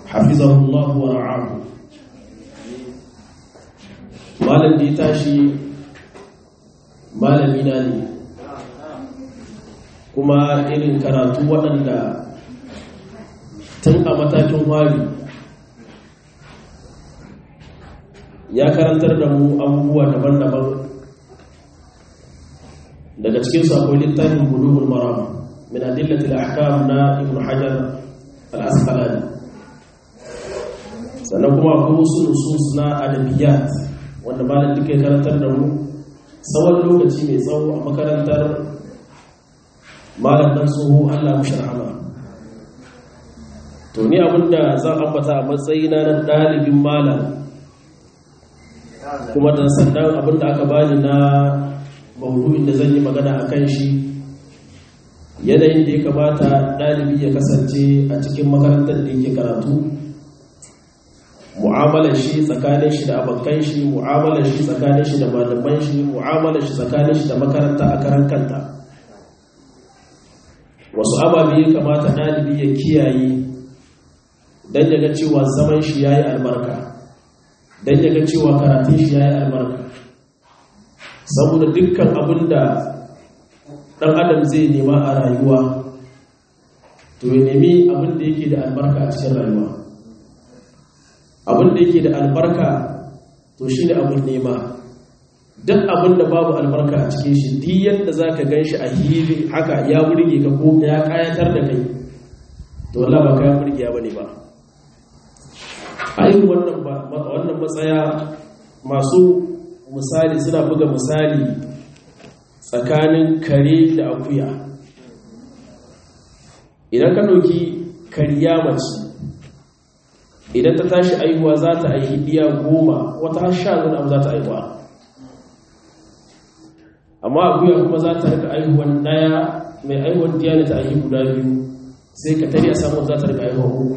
hafizahullahu wa ra'ahu malam da ya tashi malamina ne kuma irin karatu waɗanda tun a matakin wari ya karantar da mu abubuwa daban-daban daga cikinsu akwai littafin bulughul maram min adillatil ahkam na ibn hajar al-asqalani sannan kuma akwai wasu nusus na adabiyat wanda malam duka ya karantar da mu tsawon lokaci mai tsawo a makarantar malam dan tsoho Allah mu sharhama to ni abinda zan ambata a matsayina na dalibin malam kuma da sannan abinda aka bani na maudu'in da zan yi magana a kan shi yanayin da ya kamata ɗalibi ya kasance a cikin makarantar da yake karatu mu'amalar shi tsakanin shi da abokan shi mu'amalar shi tsakanin shi da malaman shi mu'amalar shi tsakanin shi da makaranta a karan kanta wasu ababe ya kamata ɗalibi ya kiyaye don ya ga cewa zaman shi ya yi albarka don ya ga cewa karatun shi ya yi albarka saboda dukkan abin da ɗan adam zai nema a rayuwa to ya nemi abin da yake da albarka a cikin rayuwa abin da yake da albarka to shi ne abin nema duk abin da babu albarka a cikin shi duk yadda za ka gan shi a hili haka ya burge ka ko ya kayatar da kai to wallah ba kayan burge ba ne ba ayin wannan matsaya masu misali suna buga misali tsakanin kare da akuya idan ka ɗauki kariya mace idan ta tashi aihuwa za ta aihi ɗiya goma wata har sha zuwa abu za ta aihuwa amma akuya kuma za ta rika aihuwan ɗaya mai aihuwan diya ne ta aihi guda biyu sai ka tare a samun za ta rika aihuwan uku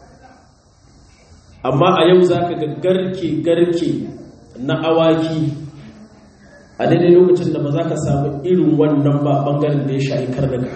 amma a yau za ka ga garke-garke na awaki a daidai lokacin da ba za ka samu irin wannan ba bangaren da ya sha'i karnuka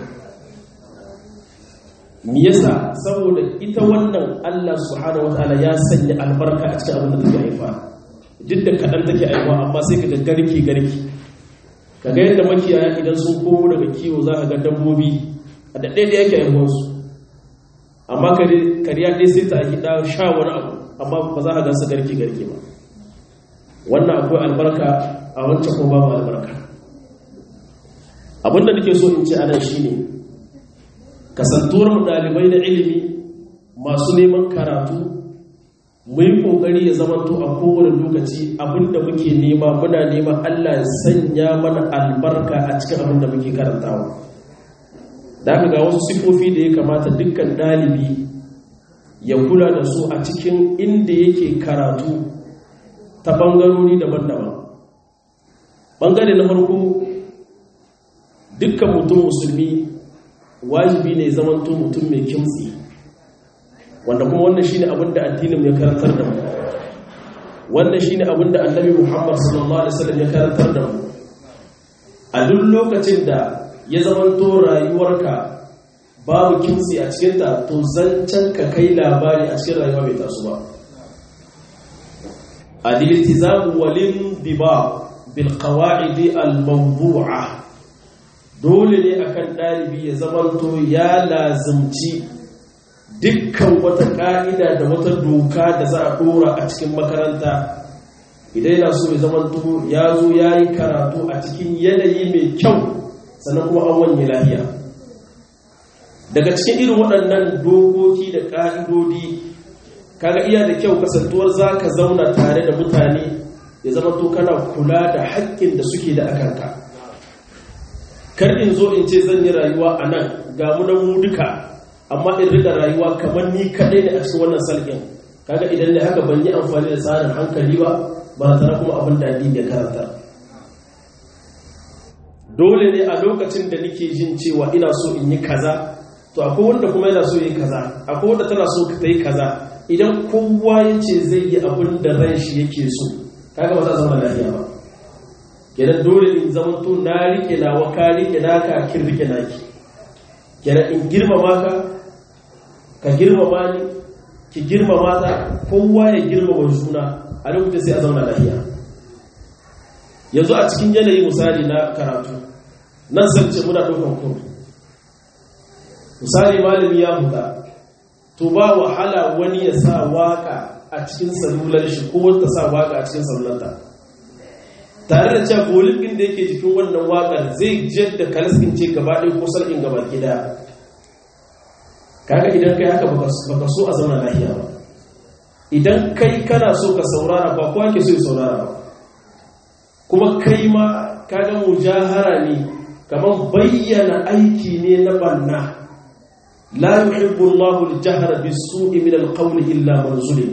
me yasa saboda ita wannan Allah subhanahu wataala ya sanya albarka a cikin abin da take haifa duk da kaɗan take haifa amma sai ka ga garke garke ka ga yadda makiyaya idan sun komo daga kiwo za ka ga dabbobi a da ɗaya da yake haihuwarsu amma kariya ɗaya sai ta yi ɗan sha wani abu amma ba za ka gan su garke garke ba wannan akwai albarka a wancan ko babu albarka abinda nake so in ce anan shine kasantuwar mu dalibai na ilimi masu neman karatu mu yi kokari ya zamanto a kowane lokaci abinda muke nema muna neman Allah ya sanya mana albarka a cikin abinda muke karantawa da aka ga wasu sifofi da ya kamata dukkan dalibi ya kula da su a cikin inda yake karatu ta ɓangarori daban-daban ɓangare na farko dukkan mutum musulmi wajibi ne zamanto mutum mai kimtsi wanda kuma wannan shine abin da addinin ya karantar da mu wannan shine abin da annabi Muhammad sallallahu alaihi wasallam ya karantar da mu a duk lokacin da ya zamanto rayuwarka babu kimtsi a cikin ta to zancen ka kai labari a cikin rayuwa bai taso ba al-iltizam walin diba bil qawaid al-mawdu'ah dole ne akan ɗalibi ya zamanto ya lazimci dukkan wata ƙa'ida da wata doka da za a ɗora a cikin makaranta idan yana so ya zamanto ya zo ya yi karatu a cikin yanayi mai kyau sannan kuma an wanye lahiya daga cikin irin waɗannan dokoki da ƙa'idodi kaga iya da kyau kasantuwar za ka zauna tare da mutane ya zamanto kana kula da haƙƙin da suke da akanka kar in zo in ce zan yi rayuwa a nan ga mu mu duka amma in riga rayuwa kamar ni kaɗai ne a cikin wannan salgin kaga idan ne haka ban yi amfani da tsarin hankali ba ba tare kuma abin da ya karanta dole ne a lokacin da nake jin cewa ina so in yi kaza to akwai wanda kuma yana so yi kaza akwai wanda tana so ta yi kaza idan kowa ya ce zai yi abin da ran shi yake so kaga ba za zama lafiya ba kenan dole in zama to na rike nawa ka rike naka kin rike naki kenan in girmama ka ka girmama ni ki girmama ta kowa ya girmama juna a lokacin sai a zauna lafiya yanzu a cikin yanayi misali na karatu nan san ce muna ɗaukan kuma misali malami ya huta to ba wahala wani ya sa waka a cikin salular shi ko wata sa waka a cikin salulanta tare da cewa bolin din da yake jikin wannan wakar zai jiyar da kalaskin ce gaba ɗaya ko sarkin gaba gida kaga idan kai haka baka so a zauna lafiya ba idan kai kana so ka saurara ba kowa ke so ya saurara ba kuma kai ma kaga mujahara ne kamar bayyana aiki ne na banna la yuhibbu Allahu al-jahra bis-su'i min al-qawli illa man zulim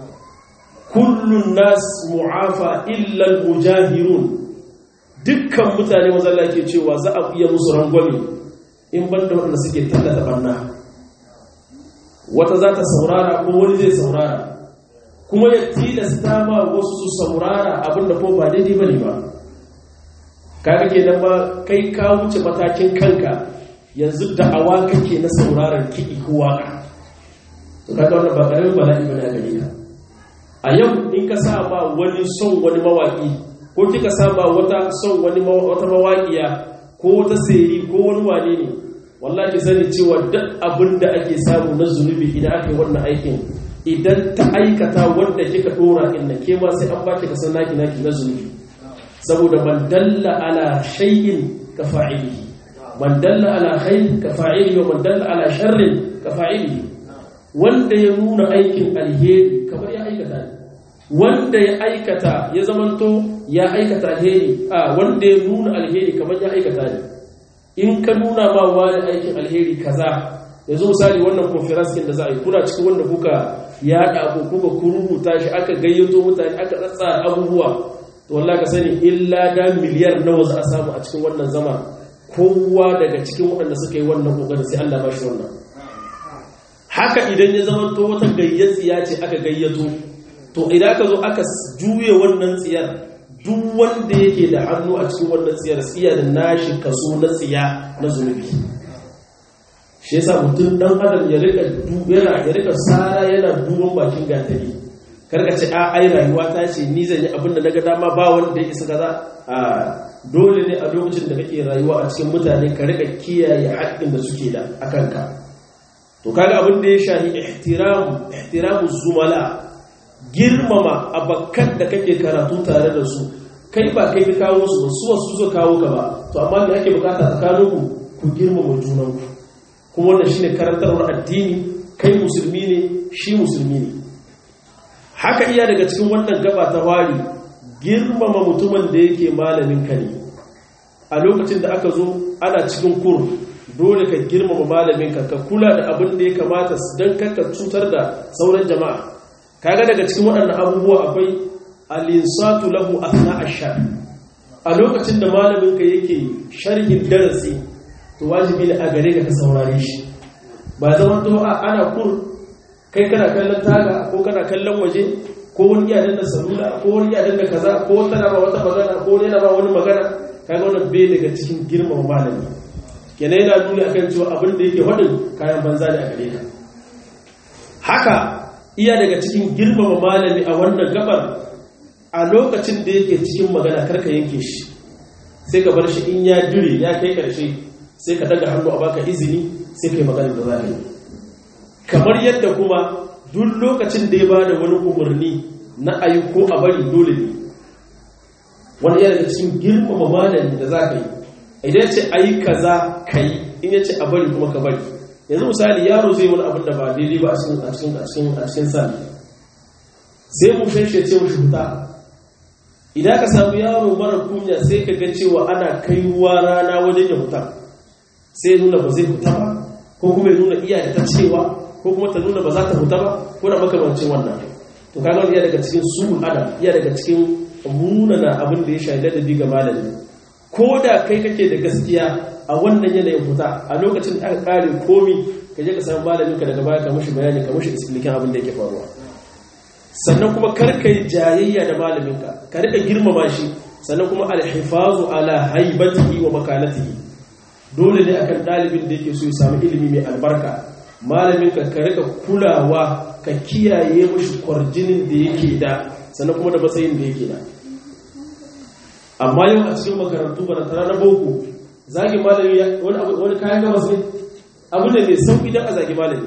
kullu an-nas mu'afa illa al-mujahirun dukkan mutane mazalla ke cewa za a iya musu rangwame in banda wanda suke tallata banna wata za ta saurara ko wani zai saurara kuma ya tilasta ma wasu su saurara abinda ko ba daidai bane ba kaga kenan ba kai ka wuce matakin kanka yanzu da'awa kake na sauraron kiɗi ko waka to kaga wannan ba karamin bala'i bane a gare ka a yau in ka sa ba wani son wani mawaki ko kika sa ba wata son wani wata mawaƙiya ko wata seri ko wani wane ne wallahi sani cewa duk abin da ake samu na zunubi idan aka yi wannan aikin idan ta aikata wanda kika dora inda ke ma sai an baki ka san naki naki na zunubi saboda man dalla ala shay'in ka fa'ilihi man dalla ala khayr ka fa'ilihi wa man dalla ala sharrin ka fa'ilihi wanda ya nuna aikin alheri kamar ya aikata ne wanda ya aikata ya zamanto ya aikata alheri a wanda ya nuna alheri kamar ya aikata ne in ka nuna ma wani aikin alheri kaza yanzu misali wannan conference din da za a yi kuna cikin wanda kuka yaɗa ko kuka kururuta shi aka gayyato mutane aka tsatsara abubuwa to wallahi ka sani illa da miliyar nawa za a samu a cikin wannan zama kowa daga cikin waɗanda suka yi wannan kokarin sai Allah ba shi wannan haka idan ya zama to wata gayyatsiya ce aka gayyato to idan ka zo aka juye wannan tsiyar duk wanda yake da hannu a cikin wannan tsiyar tsiya da nashi kaso na tsiya na zunubi shi yasa mutum dan adam ya rika yana ya rika sara yana duban bakin gatari karka ce a ai rayuwa ta ce ni zan yi abin da naga dama ba wanda ya isa kaza a dole ne a lokacin da kake rayuwa a cikin mutane ka rika kiyaye haƙƙin da suke da akan ka to kaga abin da ya shahi ihtiramu ihtiramu zumala girmama abakkan da kake karatu tare da su kai ba kai ka kawo su ba su wasu zo kawo ka ba to amma me ake bukata tsakaninku ku girmama junanku kuma wannan shine karantarwar addini kai musulmi ne shi musulmi ne haka iya daga cikin wannan gaba ta wari girmama mutumin da yake malamin ka ne a lokacin da aka zo ana cikin kur dole ka girmama malamin ka ka kula da abin da ya kamata don kakka cutar da sauran jama'a kaga daga cikin waɗannan abubuwa akwai alinsatu lahu athna ashar a lokacin da malamin ka yake sharhin darasi to wajibi ne a gare ka ka saurare shi ba zama to ana kur kai kana kallon taga ko kana kallon waje ko wani iya danna salula ko wani iya danna kaza ko wata na ba wata magana ko wani yana ba wani magana kaga wannan bai daga cikin girmama malami kenan yana nuni akan cewa abin da yake faɗin kayan banza ne a gare ka haka iya daga cikin girmama malami a wannan gabar a lokacin da yake cikin magana karka yanke shi sai ka bar shi in ya dire ya kai karshe sai ka daga hannu a baka izini sai kai magana da za yi kamar yadda kuma duk lokacin da ya ba da wani umarni na ayi ko a bari dole ne wani yana daga cikin girmama malami da za ka yi idan ce ayi kaza ka yi in ya ce a bari kuma ka bari yanzu misali yaro zai wani abin da ba daidai ba a cikin a cikin a cikin a cikin sa sai mu shi ce mu huta idan ka samu yaro mara kunya sai ka ga cewa ana kai ruwa rana wajen ya huta sai nuna ba zai huta ba ko kuma ya nuna iya da ta cewa ko kuma ta nuna ba za ta huta ba ko da makamancin wannan to kaga iya daga cikin su'ul adam iya daga cikin munana abin da ya shaida da biga malami ko da kai kake da gaskiya a wannan yanayin fita a lokacin da aka kare komi ka je ka samu malamin ka daga baya ka mushi bayani ka mushi explication abin da yake faruwa sannan kuma kar ka yi jayayya da malamin ka ka rika girmama shi sannan kuma alhifazu ala haibatihi wa makanatihi dole ne akan dalibin da yake so ya samu ilimi mai albarka malamin ka ka rika kulawa ka kiyaye mashi kwarjinin da yake da sannan kuma da matsayin da yake da amma yau a cikin makarantu ba tara na boko zagi malami wani kayan gabas ne abu ne mai sauƙi don a zagi malami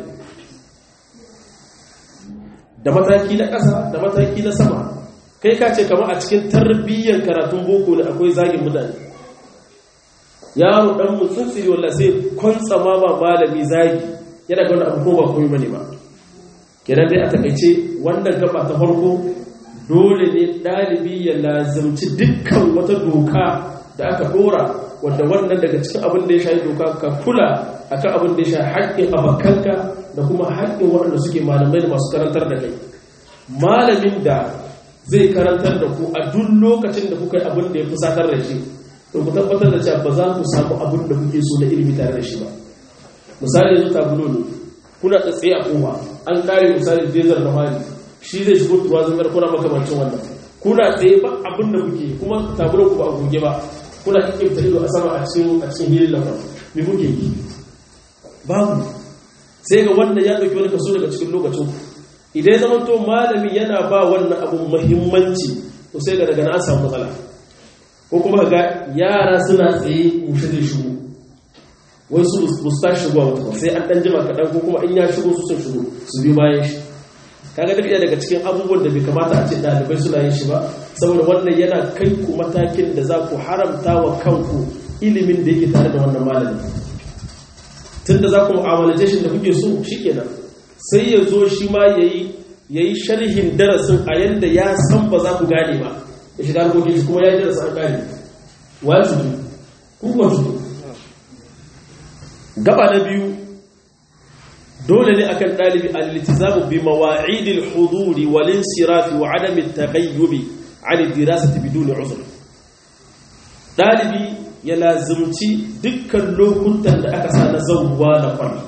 da mataki na ƙasa da mataki na sama kai ka ce kama a cikin tarbiyyar karatun boko ne akwai zagin mutane yaro dan mutsutsiri walla sai kwantsama ma malami zagi yana ga wani abu ko ba komai bane ba kenan dai a takaice wannan gaba ta farko dole ne dalibi ya lazimci dukkan wata doka da aka dora wanda wannan daga cikin abin da ya shafi doka ka kula akan abin da ya shafi haƙƙin abakanka da kuma haƙƙin waɗanda suke malamai da masu karantar da kai malamin da zai karantar da ku a duk lokacin da kuka yi abin da ya fusatar da shi to ku tabbatar da cewa ba za ku samu abin da kuke so na ilimi tare da shi ba misali yanzu tabulo ne kuna tsaye a kowa an kare misali dezar da hali shi zai shigo tuwa zamar kuna makamancin wannan kuna tsaye ba abin da kuke kuma tabulo ku ba a goge ba kuna kike ta ido a sama a cikin a cikin hilin lafa me kuke yi babu sai ga wannan ya dauki wani kaso daga cikin lokacin idan zama to malami yana ba wannan abun muhimmanci to sai ga daga na an samu matsala ko kuma ga yara suna tsaye mushe zai shigo wai su su ta shigowa wata sai an dan jima kaɗan ko kuma in ya shigo su sun shigo su biyu bayan shi kaga duk daga cikin abubuwan da bai kamata a ce ɗalibai suna yin shi ba saboda wannan yana kai ku matakin da za ku haramta wa kanku ilimin da yake tare da wannan malami tun da za ku mu'amalace shi da kuke so shikenan sai ya zo shi ma yayi yayi sharhin darasin a yanda ya san ba za ku gane ba ya shiga harkokin shi kuma ya yi darasa an gane wa cutu kuma cutu gaba na biyu dole ne akan ɗalibi al-iltizamu bi mawa'idil huduri wal insirafi wa adam at-taghayyubi 'an ad-dirasati bidun 'uzr ɗalibi ya lazimci dukkan lokutan da aka sa na zawwa na kwani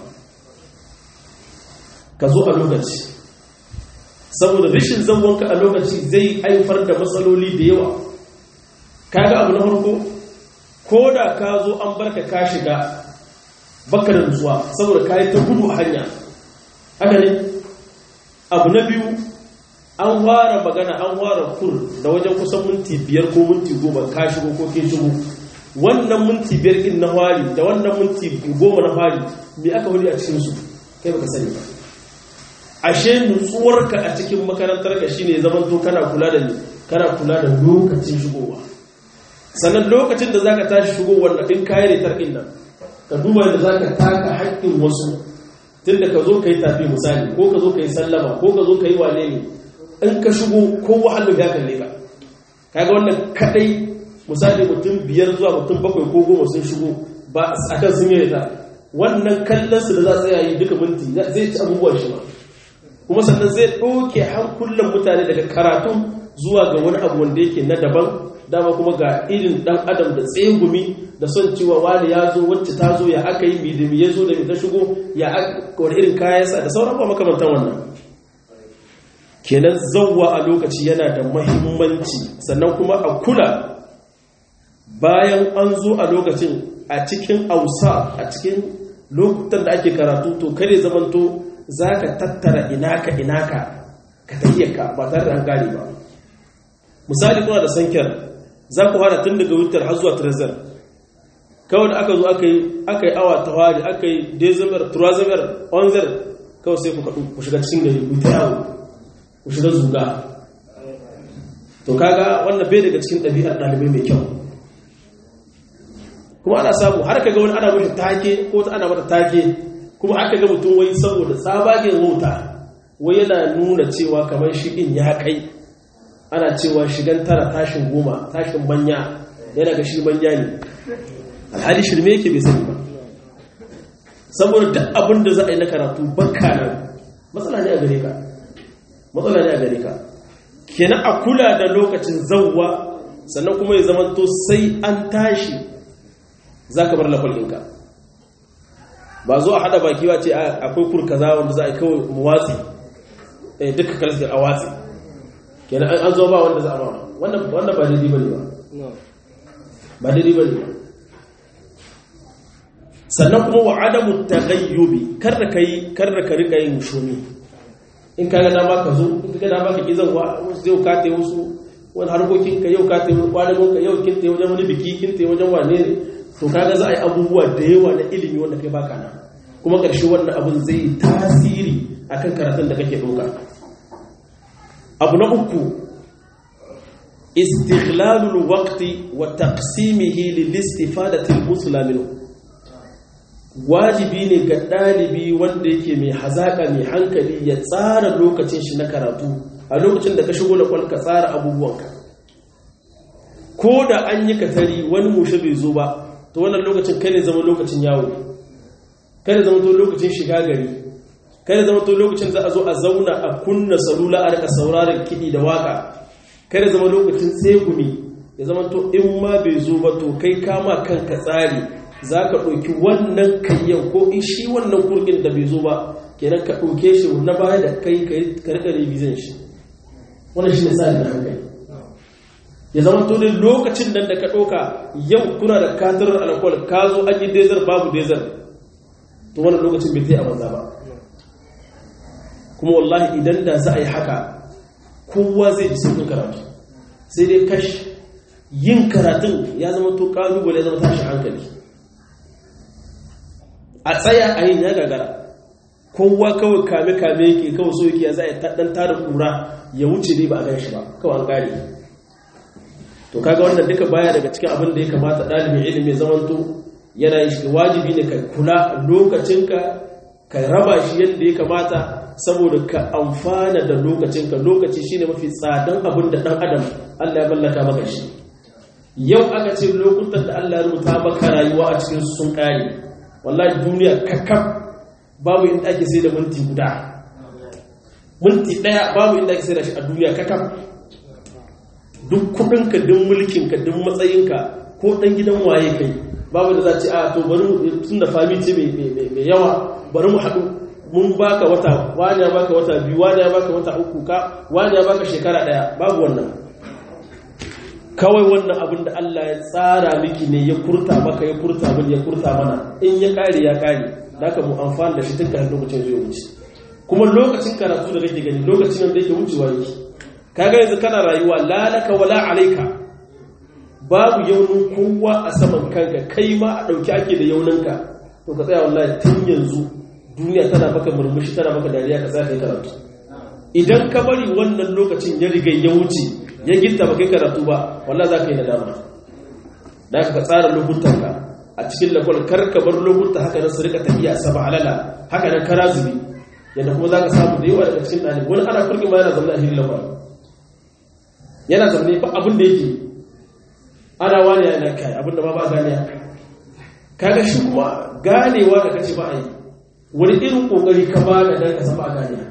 ka zo a lokaci saboda rashin zangonka a lokaci zai haifar da matsaloli da yawa kaga abu na farko ko da ka zo an barka ka shiga baka da nutsuwa saboda ka yi ta gudu a hanya haka ne abu na biyu an fara magana an fara kur da wajen kusan minti biyar ko minti goma ka shigo ko ke shigo wannan minti biyar din na fari da wannan minti goma na fari me aka wani a cikinsu kai baka sani ba ashe nutsuwarka a cikin makarantar ka shine zaman to kana kula da ni kana kula da lokacin shigowa sannan lokacin da zaka tashi shigowar da din kayan retar din nan ka duba da zaka taka haƙƙin wasu tunda ka zo kai tafi misali ko ka zo kai sallama ko ka zo kai wane ne in ka shigo ko wahalu ya kalle ka kaga wannan kadai misali mutum biyar zuwa mutum bakwai ko goma sun shigo ba akan sun yi retar wannan kallon su da za su yi duka minti zai ci abubuwan shi ma kuma sannan zai ɗauke hankulan mutane daga karatu zuwa ga wani abu wanda yake na daban dama kuma ga irin ɗan adam da tsegumi da son cewa wani ya zo wacce ta zo ya aka yi midimi ya zo da ta shigo ya wani irin kayansa da sauran ba makamantan wannan kenan zauwa a lokaci yana da mahimmanci sannan kuma a kula bayan an zo a lokacin a cikin ausa a cikin lokutan da ake karatu to kare zamanto za ka tattara inaka inaka ka tayyaka ba tare da an gane ba misali kuna da sankiyar za ku fara tun daga wutar har zuwa trezor kawai da aka zo aka yi awa ta wari aka yi dezimer turazimer onzer kawai sai ku kaɗu ku shiga cikin gari ku ta yawo ku shiga zuga to kaga wannan bai daga cikin ɗabi'ar ɗalibai mai kyau kuma ana samu har ka ga wani ana mashi take ko ta ana mata take kuma aka ga mutum wai saboda tsabagen wuta wai yana nuna cewa kamar shi in ya kai ana cewa shigan tara tashin goma tashin manya yana ga shi manya ne alhali shirme yake bai sani ba saboda duk abin da za a yi na karatu baka nan matsala ne a gare ka matsala ne a gare ka kenan a kula da lokacin zawwa sannan kuma ya zamanto sai an tashi za ka bar lafalkinka ba zo a hada baki ba ce akwai kur kaza wanda za a yi kawai mu watsi duka kalasar a watsi kenan an zo ba wanda za a ba wannan ba daidai ba ne ba ba daidai ba ne ba sannan kuma wa adamu taghayyubi kar da kai kar da ka rika yin shumi in ka ga dama ka zo in ka ga dama ka ki zan wa zai ka ta wasu wani harkokin ka yau ka ta kwadagon ka yau kin ta wajen wani biki kin ta wajen wane ne to kaga za a yi abubuwa da yawa na ilimi wanda kai baka nan kuma ƙarshe wannan abin zai yi tasiri akan karatun da kake ɗauka abu na uku istighlalul waqti wa taqsimihi lil istifadati al musla minhu wajibi ne ga ɗalibi wanda yake mai hazaka mai hankali ya tsara lokacin shi na karatu a lokacin da ka shigo da kwalka tsara abubuwanka ko da an yi katari wani mushe bai zo ba to wannan lokacin kai ne zama lokacin yawo kai ne zama to lokacin shiga gari kai ne zama to lokacin za a zo a zauna a kunna salula a rika sauraron kiɗi da waka kai ne zama lokacin tsegumi ya zama to in ma bai zo ba to kai kama kanka tsari za ka ɗauki wannan kayyan ko in shi wannan kurgin da bai zo ba kenan ka ɗauke shi na baya da kai ka rika revizin shi wannan shi ne tsari na hankali ya zama to ne lokacin nan da ka ɗauka yau kuna da katarar alkohol ka zo an yi dezar babu dezar to wannan lokacin bai zai a banza ba kuma wallahi idan da za a yi haka kowa zai ji sauƙin karatu sai dai kash yin karatun ya zama to ƙalubale ya zama tashi hankali a tsaya a yin ya gagara kowa kawai kame-kame yake kawai so yake ya za a yi ɗan tada ƙura ya wuce ne ba a gan shi ba kawai an ƙare to kaga wannan duka baya daga cikin abin da ya kamata ɗalibin ilimi zamanto yana yin shi wajibi ne ka kula lokacinka ka raba shi yadda ya kamata saboda ka amfana da lokacinka lokaci shine mafi tsadan abin da ɗan adam Allah ya mallaka maka shi yau aka ce lokutan da Allah ya rubuta maka rayuwa a cikin sun ƙare wallahi duniya kakkaf babu inda ake sai da minti guda minti ɗaya babu inda ake sai da shi a duniya kakkaf duk kudinka duk mulkinka duk matsayinka ko dan gidan waye kai babu da za ce a to bari tun da fami ce mai yawa bari mu haɗu mun baka wata wani ya baka wata biyu wani ya baka wata uku ka wani ya baka shekara ɗaya babu wannan kawai wannan abin da Allah ya tsara miki ne ya kurta maka ya kurta min ya kurta mana in ya kare ya kare da ka mu amfani da shi tun kafin lokacin zai wuce kuma lokacin karatu da kake gani lokacin da yake wucewa yake kaga yanzu kana rayuwa lalaka wala alaika babu yaunin kowa a saman kanka kai ma a ɗauki ake da yauninka to ka tsaya wallahi tun yanzu duniya tana baka murmushi tana baka dariya ka tsaya kai karatu idan ka bari wannan lokacin ya riga ya wuce ya gitta ba kai karatu ba wallahi za ka yi nadama da ka tsara lokutanka a cikin lakwal kar ka bar lokuta haka nan su rika tafiya saba alala haka nan kara zubi yadda kuma za ka samu da yawa daga cikin ɗalibi wani ana kurkin ma yana zaune a hirin lakwal yana zaune ba abin da yake ana wani yana kai abin da ba ba ganiya kaga shi kuma ganewa da kace ba a yi wani irin kokari ka ba da dan ka san ba ganiya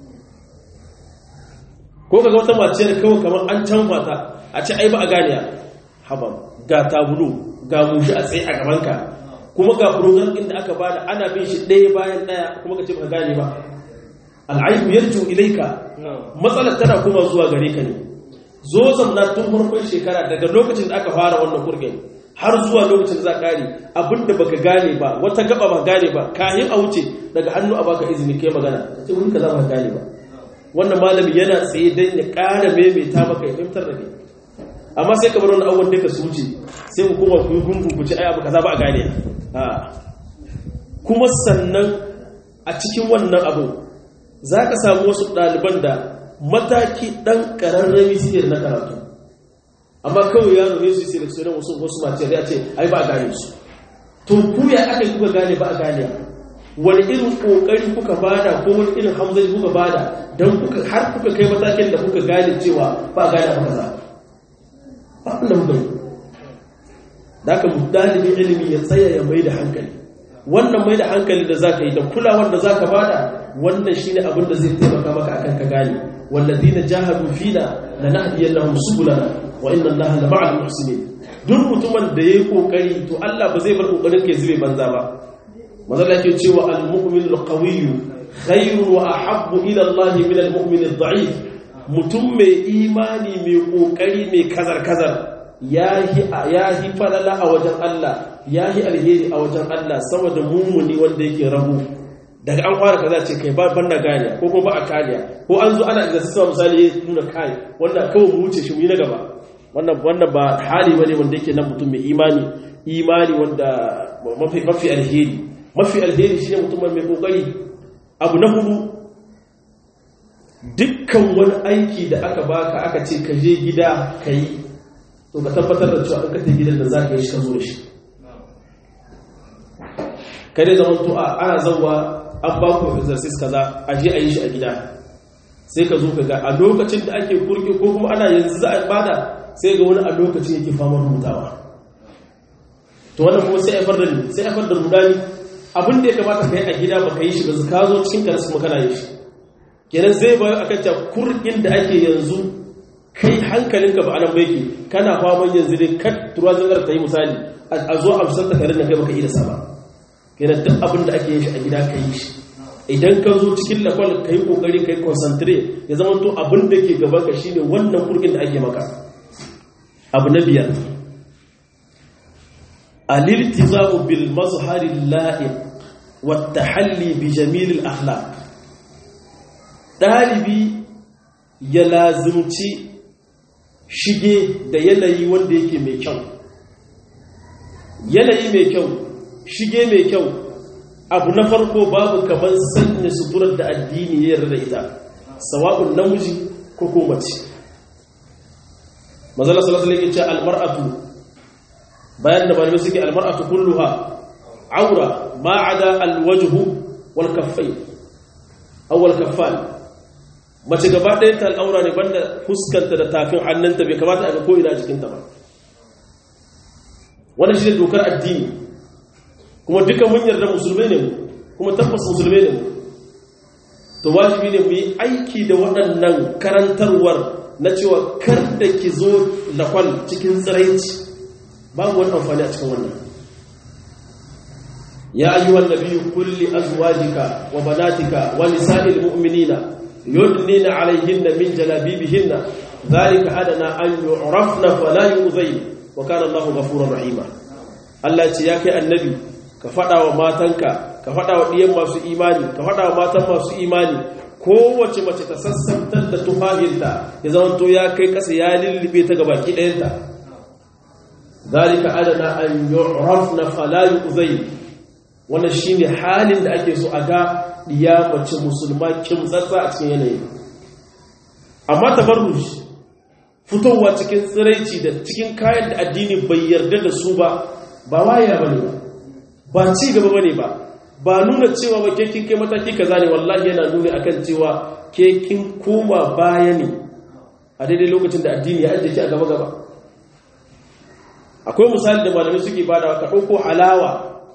ko kaga wata mace da kawai kamar an canfa ta a ce ai ba a ganiya haba ga tabulu ga mushi a tsaye a gaban ka kuma ga program din da aka bada ana bin shi ɗaya bayan ɗaya kuma ka ce ba gane ba al'aibu yarju ilaika matsalar tana kuma zuwa gare ka ne zo zamna tun farkon shekara daga lokacin da aka fara wannan kurgin har zuwa lokacin da za kare abinda baka gane ba wata gaba ba gane ba kayan a wuce daga hannu a baka izini kai magana ce wurin ka za ba gane ba wannan malami yana tsaye don ya ƙara maimaita maka ya fahimtar da kai amma sai ka bar wani abubuwan duka su wuce sai ku kuma ku yi gungun ku ci ai abu kaza ba a gane kuma sannan a cikin wannan abu za ka samu wasu ɗaliban da mataki ɗan ƙararrami siyar na karatu amma kawai yaro ne su yi seleksiyonin wasu wasu mace da ya ce ai ba a gane su to ku ya aka kuka gane ba a gane wani irin ƙoƙari kuka bada ko wani irin hamzari kuka bada don har kuka kai matakin da kuka gane cewa ba a gane ba kaza ba da muka yi da aka dalibin ilimi ya tsaya ya mai da hankali wannan mai da hankali da za ka yi da kulawar da za ka bada wannan shine abin da zai taimaka maka akan ka gane والذين جاهدوا فينا لنهدينهم سبلنا وان الله لمع المحسنين duk mutumin da yayi kokari to Allah ba zai bar kokarin kai zube banza ba manzo yake cewa al-mu'min al-qawiy khairun wa ahabbu ila Allah min al-mu'min ad-da'if mutum mai imani mai kokari mai kazar kazar yahi yahi falala a wajen Allah ya yi alheri a wajen Allah sama da mummuni wanda yake rabu daga an fara kaza ce kai ba ban na gane ko kuma ba a kariya ko an zo ana da sassa misali ya nuna kai wanda kawai mu wuce shi mu yi na gaba wannan wannan ba hali bane wanda yake nan mutum mai imani imani wanda mafi mafi alheri mafi alheri shine mutum mai kokari abu na hudu dukkan wani aiki da aka baka aka ce ka je gida ka yi to ka tabbatar da cewa ka tafi gidan da za ka yi shi ka zo da shi kai dai zaman to a ana zauwa an ba ku exercise kaza a je a yi shi a gida sai ka zo ka ga a lokacin da ake kurki ko kuma ana yanzu za a bada sai ga wani a lokacin yake famar rubutawa to wannan kuma sai haifar da ni sai haifar da rudani abin da ya kamata ka yi a gida ba ka yi shi ba ka zo cikin kansu kuma kana yi shi kenan zai bayo akan ta kurkin da ake yanzu kai hankalinka ba anan bai ke kana faman yanzu dai kat turuwa zangar ta yi misali a zo a fusar takarar da kai baka iya sama kenan duk abin da ake yin shi a gida ka yi shi idan ka zo cikin lakwal ka yi kokari ka yi concentrate ya zama to abin da ke gaban ka shine wannan kurkin da ake maka abu na biyar aliltizamu bil mazhari la'iq wa tahalli bi jamil al akhlaq dalibi ya lazimci shige da yanayi wanda yake mai kyau yanayi mai kyau shige mai kyau abu na farko babu kamar sanya suturar da addini ya yarda da ita sawa'un namiji ko ko mace mazala sallallahu alaihi wasallam almar'atu bayan da malamai suke almar'atu kulluha aura ma ada alwajhu wal kaffayn aw wal kaffan mace gaba ɗayan ta al'aura ne banda fuskanta da tafin hannunta bai kamata a ga ko ina jikinta ba wannan shi ne dokar addini kuma duka mun yarda musulmai ne mu kuma tabbas musulmai ne mu to wajibi ne mu yi aiki da waɗannan karantarwar na cewa kar da ki zo lakwal cikin tsiraici babu wani amfani a cikin wannan ya ayyuhan nabiyyu kulli azwajika wa banatika wa nisa'il mu'minina yudnina alayhinna min jalabibihinna dhalika adana an yu'rafna fala yu'zayn wa kana Allahu ghafurur rahima Allah ce ya kai annabi ka faɗa wa matanka ka faɗa wa ɗiyan masu imani ka faɗa wa matan masu imani kowace mace ta sassantar da tufahinta ya zama to ya kai ƙasa ya lullube ta ga baki ɗayanta zalika adana an yu'rafna fala yu'zay wannan shine halin da ake so a ga ɗiya mace musulma kimtsatsa a cikin yanayi amma tabarruj fitowa cikin tsiraici da cikin kayan da addini bai yarda da su ba ba waya bane ba ba ci gaba bane ba ba nuna cewa ba ke kin kai mataki kaza ne wallahi yana nuni akan cewa ke kin koma baya ne a daidai lokacin da addini ya ajiye ki a gaba gaba akwai misali da malamai suke bada ka dauko halawa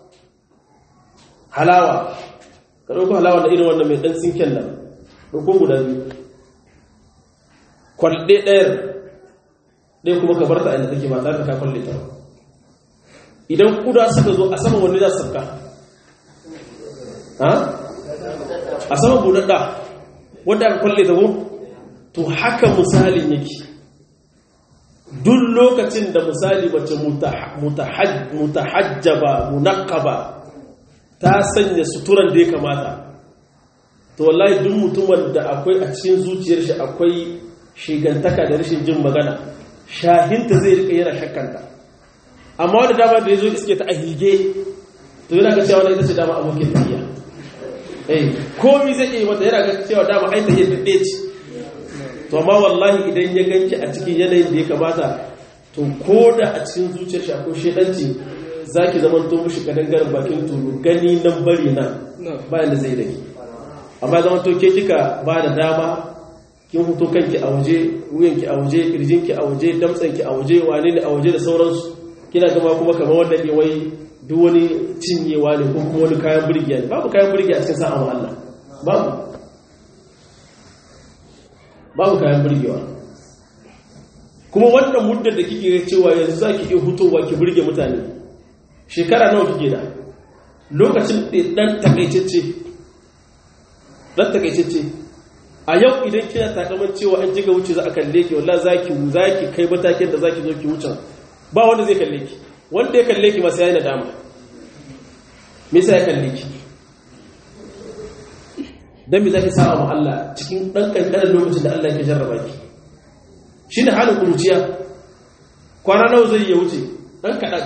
halawa ka dauko halawa da irin wannan mai dan sinken nan dauko guda biyu kwalle ɗayar ɗaya kuma ka bar ta inda take ba tare da ka kwalle ta ba idan kuda suka zo a saman wani za su sabka a saman buɗaɗɗa wanda aka kwalle ta to haka misalin yake duk lokacin da misali mace mutahajjaba munakaba ta sanya suturan da ya kamata to wallahi duk mutumin da akwai a cikin zuciyar shi akwai shigantaka da rashin jin magana shahinta zai rika yana shakkanta amma wanda dama da ya zo iske ta a hige to yana ga cewa ita ce dama abokin tafiya eh komi zai iya mata yana ga cewa dama ai ta yi daɗe ce to amma wallahi idan ya ganki a cikin yanayin da ya kamata to ko da a cikin zuciyar shi akwai shedanci zaki zaman to mushi kadangaren bakin tulu gani nan bari nan bayan da zai dake amma zaman to ke kika ba da dama kin fito kanki a waje wuyanki a waje kirjinki a waje damtsanki a waje wane ne a waje da sauransu kina gama kuma kamar wanda ke wai duk wani cinyewa ne ko kuma wani kayan burgiya ne babu kayan burgiya a cikin sa'an Allah babu babu kayan burgewa kuma wannan muddar da kike cewa yanzu za ki iya hutowa ki burge mutane shekara nawa kike da lokacin dan takaitacce dan takaitacce a yau idan kina takaman cewa an jiga wuce za a kalle ki wallahi zaki zaki kai matakin da zaki zo ki wuce ba wanda zai kalle ki wanda ya kalle ki masa yayi nadama me yasa ya kalle ki dan me zaki sa'a ma Allah cikin dan kankanin lokacin da Allah yake jarraba ki shine halin kuruciya kwana nawa zai ya wuce dan kadan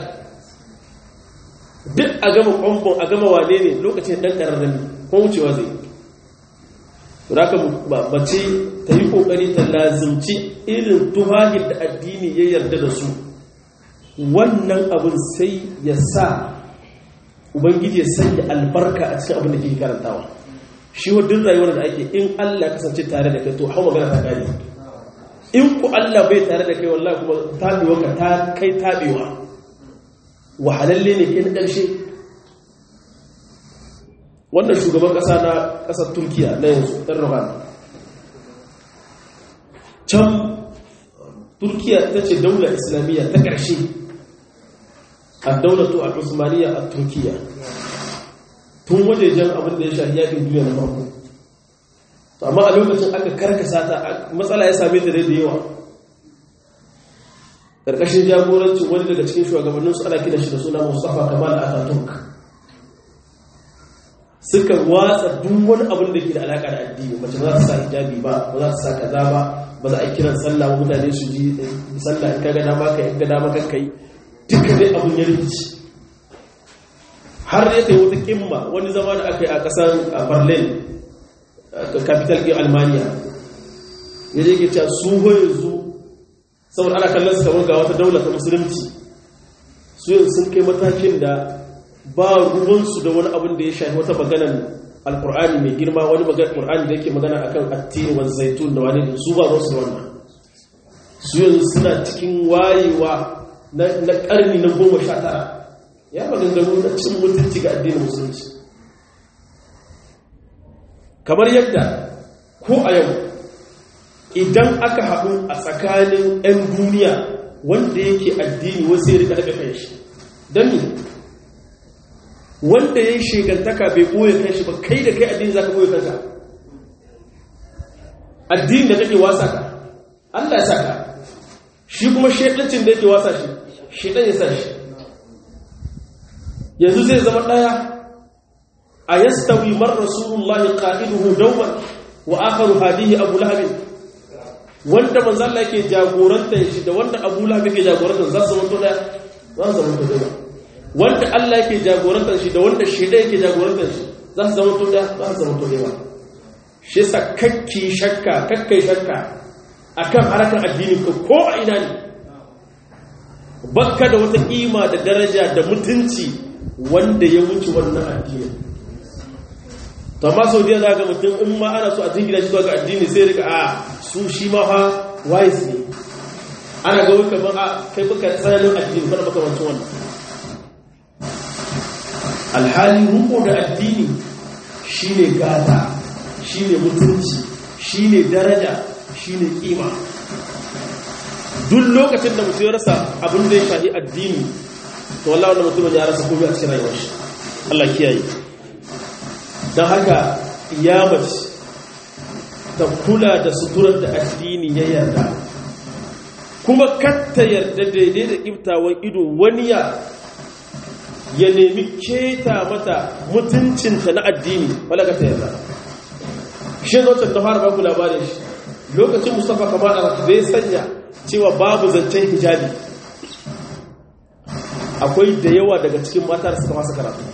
duk a gama kwamfon a gama wane ne lokacin dan kararrami ko wucewa zai raka bace ta yi kokari ta lazimci irin tuhahin da addini ya yarda da su wannan abin sai ya sa ubangiji ya sanya albarka a cikin abin da ke karantawa shi wadin rayuwar da ake in Allah kasance tare da kai to hau magana ta gani in ku Allah bai tare da kai wallahi kuma tabewa ka ta kai tabewa wahalalle ne kai na ƙarshe wannan shugaban ƙasa na ƙasar turkiya na yanzu erdogan can turkiya ta ce daular islamiyya ta ƙarshe a daulatu a usmaniya a turkiya tun wajejen abin da ya shafi yakin duniya na farko to amma a lokacin aka karkasa ta matsala ya same ta da yawa ƙarƙashin jagorancin wani daga cikin shugabanninsu ana kina shi da suna mustafa kamal ataturk suka watsa duk wani abin da ke da alaƙa da addini mace ba za ta sa hijabi ba ba za ta sa kaza ba ba za a kiran sallah ba mutane su ji sallah in ka ga dama ka in ga dama kan kai duka dai abin ya rikici har ya kai wata kimma wani zama da aka yi a ƙasar berlin capital ɗin almaniya ya je ke cewa su yanzu saboda ana kallon su kamar ga wata daula ta musulunci su yanzu sun kai matakin da ba ruwansu da wani abin da ya shafi wata maganan alkur'ani mai girma wani alkur'ani da yake magana akan attini wa zaitun da wani da su ba su wannan su yanzu suna cikin wayewa na karni na goma sha tara ya maganganu na cin mutunci ga addinin musulunci kamar yadda ko a yau idan aka haɗu a tsakanin 'yan duniya wanda yake addini wasu ya rika daga kanshi don ne wanda ya yi shekantaka bai ɓoye kanshi ba kai da kai addini za ka ɓoye kanka addini da kake wasa ka allah ya sa ka shi kuma shekancin da yake wasa shi shekan ya sa shi yanzu zai zama ɗaya a yastawi mar rasulullahi qa'iduhu dawman wa akharu hadihi abu lahabin wanda manzo Allah yake jagoranta shi da wanda Abu Lahab yake jagoranta za su mutu daya za su mutu daya wanda Allah yake jagoranta shi da wanda shida yake jagoranta shi za su mutu daya za su mutu daya shi yasa kakki shakka kakkai shakka akan harkar addini ko ko a ina ne bakka da wata kima da daraja da mutunci wanda ya wuce wannan addini to amma sau da za ga mutum in ma ana so a jingina shi zuwa ga addini sai rika a su shi ma fa wise ne ana ga wuka ban a kai baka tsananin addini bana baka wancan wannan alhali ruko da addini shine gata shine mutunci shine daraja shine kima duk lokacin da mutum ya rasa abin da ya shafi addini to wallahi wannan mutumin ya rasa komai a cikin rayuwar shi Allah kiyaye don haka ya mace ta kula da suturar da addini ya yarda kuma katta yarda daidai da ƙiftawan ido wani ya ya nemi keta mata mutuncinta na addini wala ka ta yarda shi zautar ta fara baku labarin shi lokacin mustapha kamar da zai sanya cewa babu zancen hijabi akwai da yawa daga cikin mata da suka masa karatu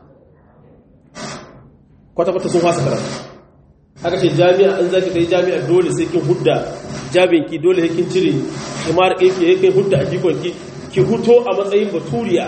kwata-kwata sun fasa karatu aka ce jami'a an zaki kai jami'a dole sai kin hudda jabinki dole kin cire kimar ɗinki ya kai hudda a jikonki ki huto a matsayin baturiya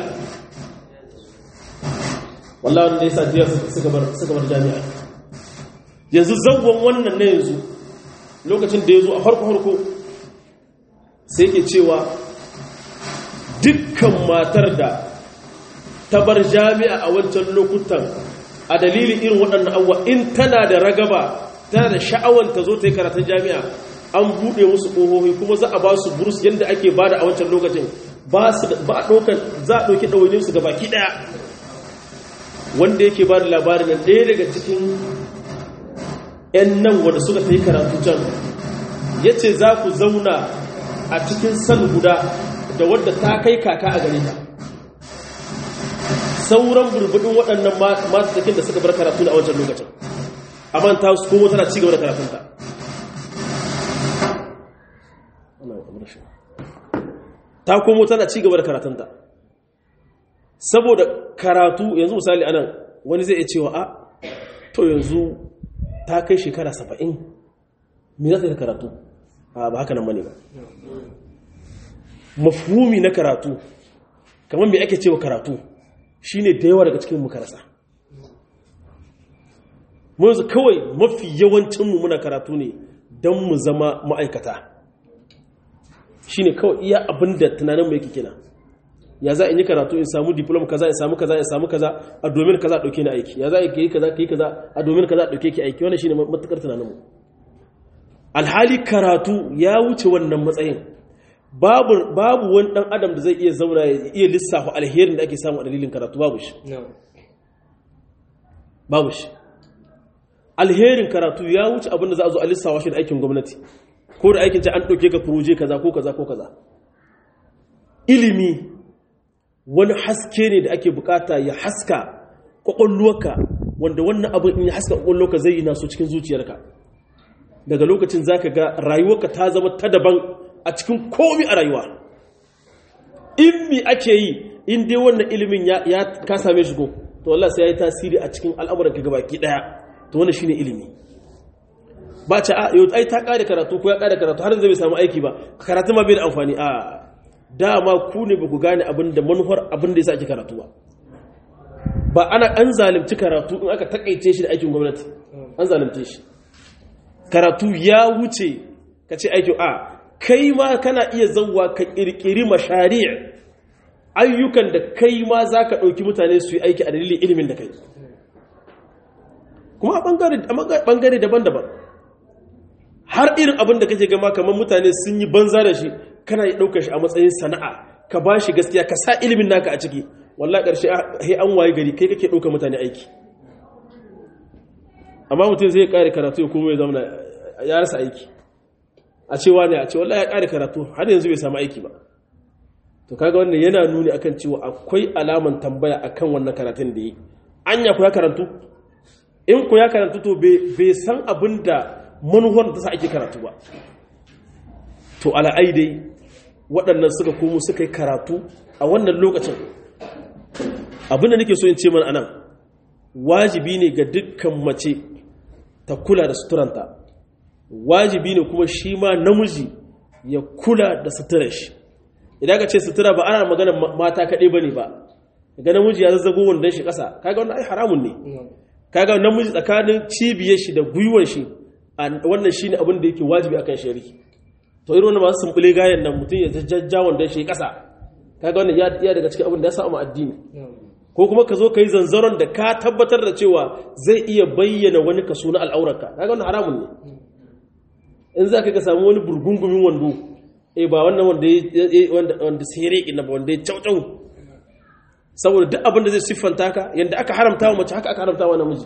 wallahi wanda ya sa jiya suka bar jami'a yanzu zangon wannan na yanzu lokacin da ya zo a farko-farko sai ke cewa dukkan matar da ta bar jami'a a wancan lokutan a dalilin irin waɗannan abuwa in tana da ragaba tana da sha'awar ta zo ta yi karatun jami'a an buɗe musu ƙohohi kuma za a ba su burus yadda ake ba da a wancan lokacin ba a ɗaukar za a ɗauki ɗawainin su ga baki ɗaya wanda yake ba da labarin nan ɗaya daga cikin 'yan nan wanda suka ta yi karatu can ya ce za ku zauna a cikin san guda da wadda ta kai kaka a gare ta sauran burbudin waɗannan matattakin da suka bar karatu a wancan lokacin amma ta su komo tana cigaba da karatunta ta komo tana cigaba da karatunta saboda karatu yanzu misali anan wani zai iya cewa a to yanzu ta kai shekara saba'in me za ta yi karatu a ba haka nan bane ba mafhumi na karatu kamar me ake cewa karatu shine da yawa daga cikin mukarasa mu yanzu kawai mafi yawancinmu muna karatu ne don mu zama ma'aikata shine kawai iya abin da tunaninmu yake kina ya za in yi karatu in samu diploma kaza in samu kaza in samu kaza a domin kaza dauke ni aiki ya za ka yi kaza ka yi kaza a domin kaza dauke ki aiki wannan shine matukar tunaninmu alhali karatu ya wuce wannan matsayin babu babu wani dan adam da zai iya zauna ya iya lissafa alherin da ake samu a dalilin karatu babu shi babu shi alherin karatu ya wuce abin da za a zo a lissafa shi da aikin gwamnati ko da aikin ce an ɗauke ka proje kaza ko kaza ko kaza ilimi wani haske ne da ake bukata ya haska kwakwalwarka wanda wannan abin in ya haska kwakwalwarka zai yi naso cikin zuciyarka daga lokacin za ka ga rayuwarka ta zama ta daban a cikin komi a rayuwa in mi ake yi in dai wannan ilimin ya ka same shi ko to Allah sai ya yi tasiri a cikin al'amuranka gabaki daya to wannan shine ilimi ba ce a yau ai ta kare karatu ko ya kare karatu har zai bai samu aiki ba karatu ma bai da amfani a dama ku ne ba ku gane abin da manufar abin da yasa ake karatu ba ba ana an zalunci karatu in aka takaice shi da aikin gwamnati an zalunce shi karatu ya wuce ka ce aikin a kai ma kana iya zauwa ka kirkiri mashari' ayyukan da kai ma za ka ɗauki mutane su yi aiki a dalilin ilimin da kai kuma a ɓangare daban-daban har irin abin da kake gama kamar mutane sun yi banza da shi kana yi ɗaukar shi a matsayin sana'a ka ba shi gaskiya ka sa ilimin naka a ciki wallah ƙarshe he an waye gari kai kake ɗaukar mutane aiki amma mutum zai ƙare karatu ya kuma ya zama ya rasa aiki a cewa ne a ce wallah ya ƙare karatu har yanzu bai samu aiki ba to kaga wannan yana nuni akan cewa akwai alaman tambaya akan wannan karatun da yi anya ku ya karantu in ku ya karantu to bai san abin da manuwar da ta sa ake karatu ba to ala'ai dai waɗannan suka komo suka yi karatu a wannan lokacin abin da nake so in ce mana anan wajibi ne ga dukkan mace ta kula da suturanta wajibi ne kuma shi ma namiji ya kula da suturar shi idan ka ce sutura ba ana magana mata kaɗai ba ne ba ga namiji ya zazzago wandon shi ƙasa kaga wannan ai haramun ne kaga namiji tsakanin cibiyar shi da gwiwar shi wannan shine abin da yake wajibi akan shari'i to irin wannan masu sumbule gayan nan mutum ya jajja wandon shi ƙasa kaga wannan ya ya daga cikin abin da ya samu addini ko kuma ka zo ka yi zanzaron da ka tabbatar da cewa zai iya bayyana wani kaso na al'aurarka kaga wannan haramun ne in za ka ga samu wani burgungumin wando eh ba wannan wanda wanda wanda sere ina ba wanda ya caucau saboda duk abin da zai siffanta ka yanda aka haramta wa mace haka aka haramta wa namiji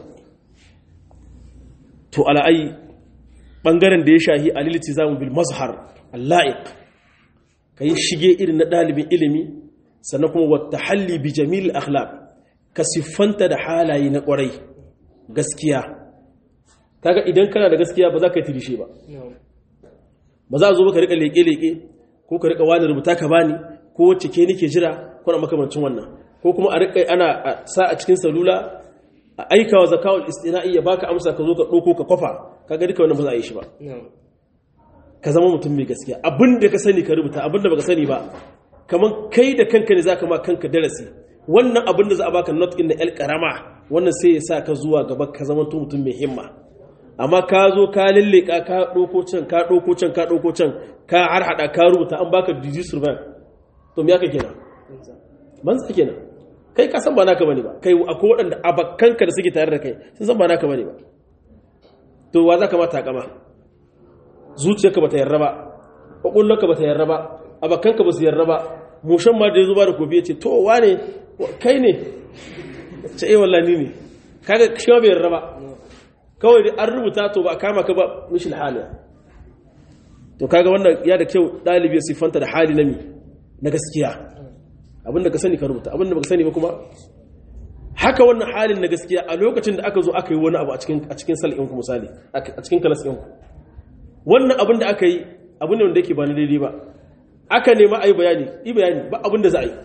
to ala'ai bangaren da ya shahi aliliti zamu bil mazhar alla'iq kai shige irin na dalibin ilimi sannan kuma wata halli bi jamil akhlaq ka siffanta da halaye na kwarai gaskiya kaga idan kana da gaskiya ba za ka yi tirishe ba ba za a zo ka rika leke-leke ko ka rika wani rubuta ka bani ko wacce ke nike jira ko na makamancin wannan ko kuma a rika ana sa a cikin salula a aikawa zakawul istina'i ya baka amsa ka zo ka ɗauko ka kwafa kaga duka wannan ba za a yi shi ba ka zama mutum mai gaskiya abin da ka sani ka rubuta abin da baka sani ba kamar kai da kanka ne zaka ma kanka darasi wannan abin da za a baka not in na el karama wannan sai ya sa ka zuwa gaba ka zama mutum mai himma amma ka zo ka lalleka ka ɗauko can ka ɗauko can ka ɗauko can ka har haɗa ka rubuta an baka disease survive to me aka kenan banza kenan kai ka san ba naka bane ba kai akwai waɗanda abakkanka da suke tare da kai sun san ba naka bane ba to wa za ka mata kama zuciyarka ba ta yarda ba ƙwaƙwallonka ba ta yarda ba abakkanka ba su yarda ba mushan ma da ya zo ba da kofi ya ce to wane kai ne ce eh wallahi ne kaga shi ma bai yarda ba kawai dai an rubuta to ba a kama ka ba mishin hali to kaga wannan ya da kyau ɗalibi ya siffanta da hali na mi na gaskiya abinda ka sani ka rubuta abinda baka sani ba kuma haka wannan halin na gaskiya a lokacin da aka zo aka yi wani abu a cikin a cikin sal'inku misali a cikin kalas ɗinku wannan abin da aka yi abu ne wanda yake ba na daidai ba aka nema a yi bayani yi bayani ba abin da za a yi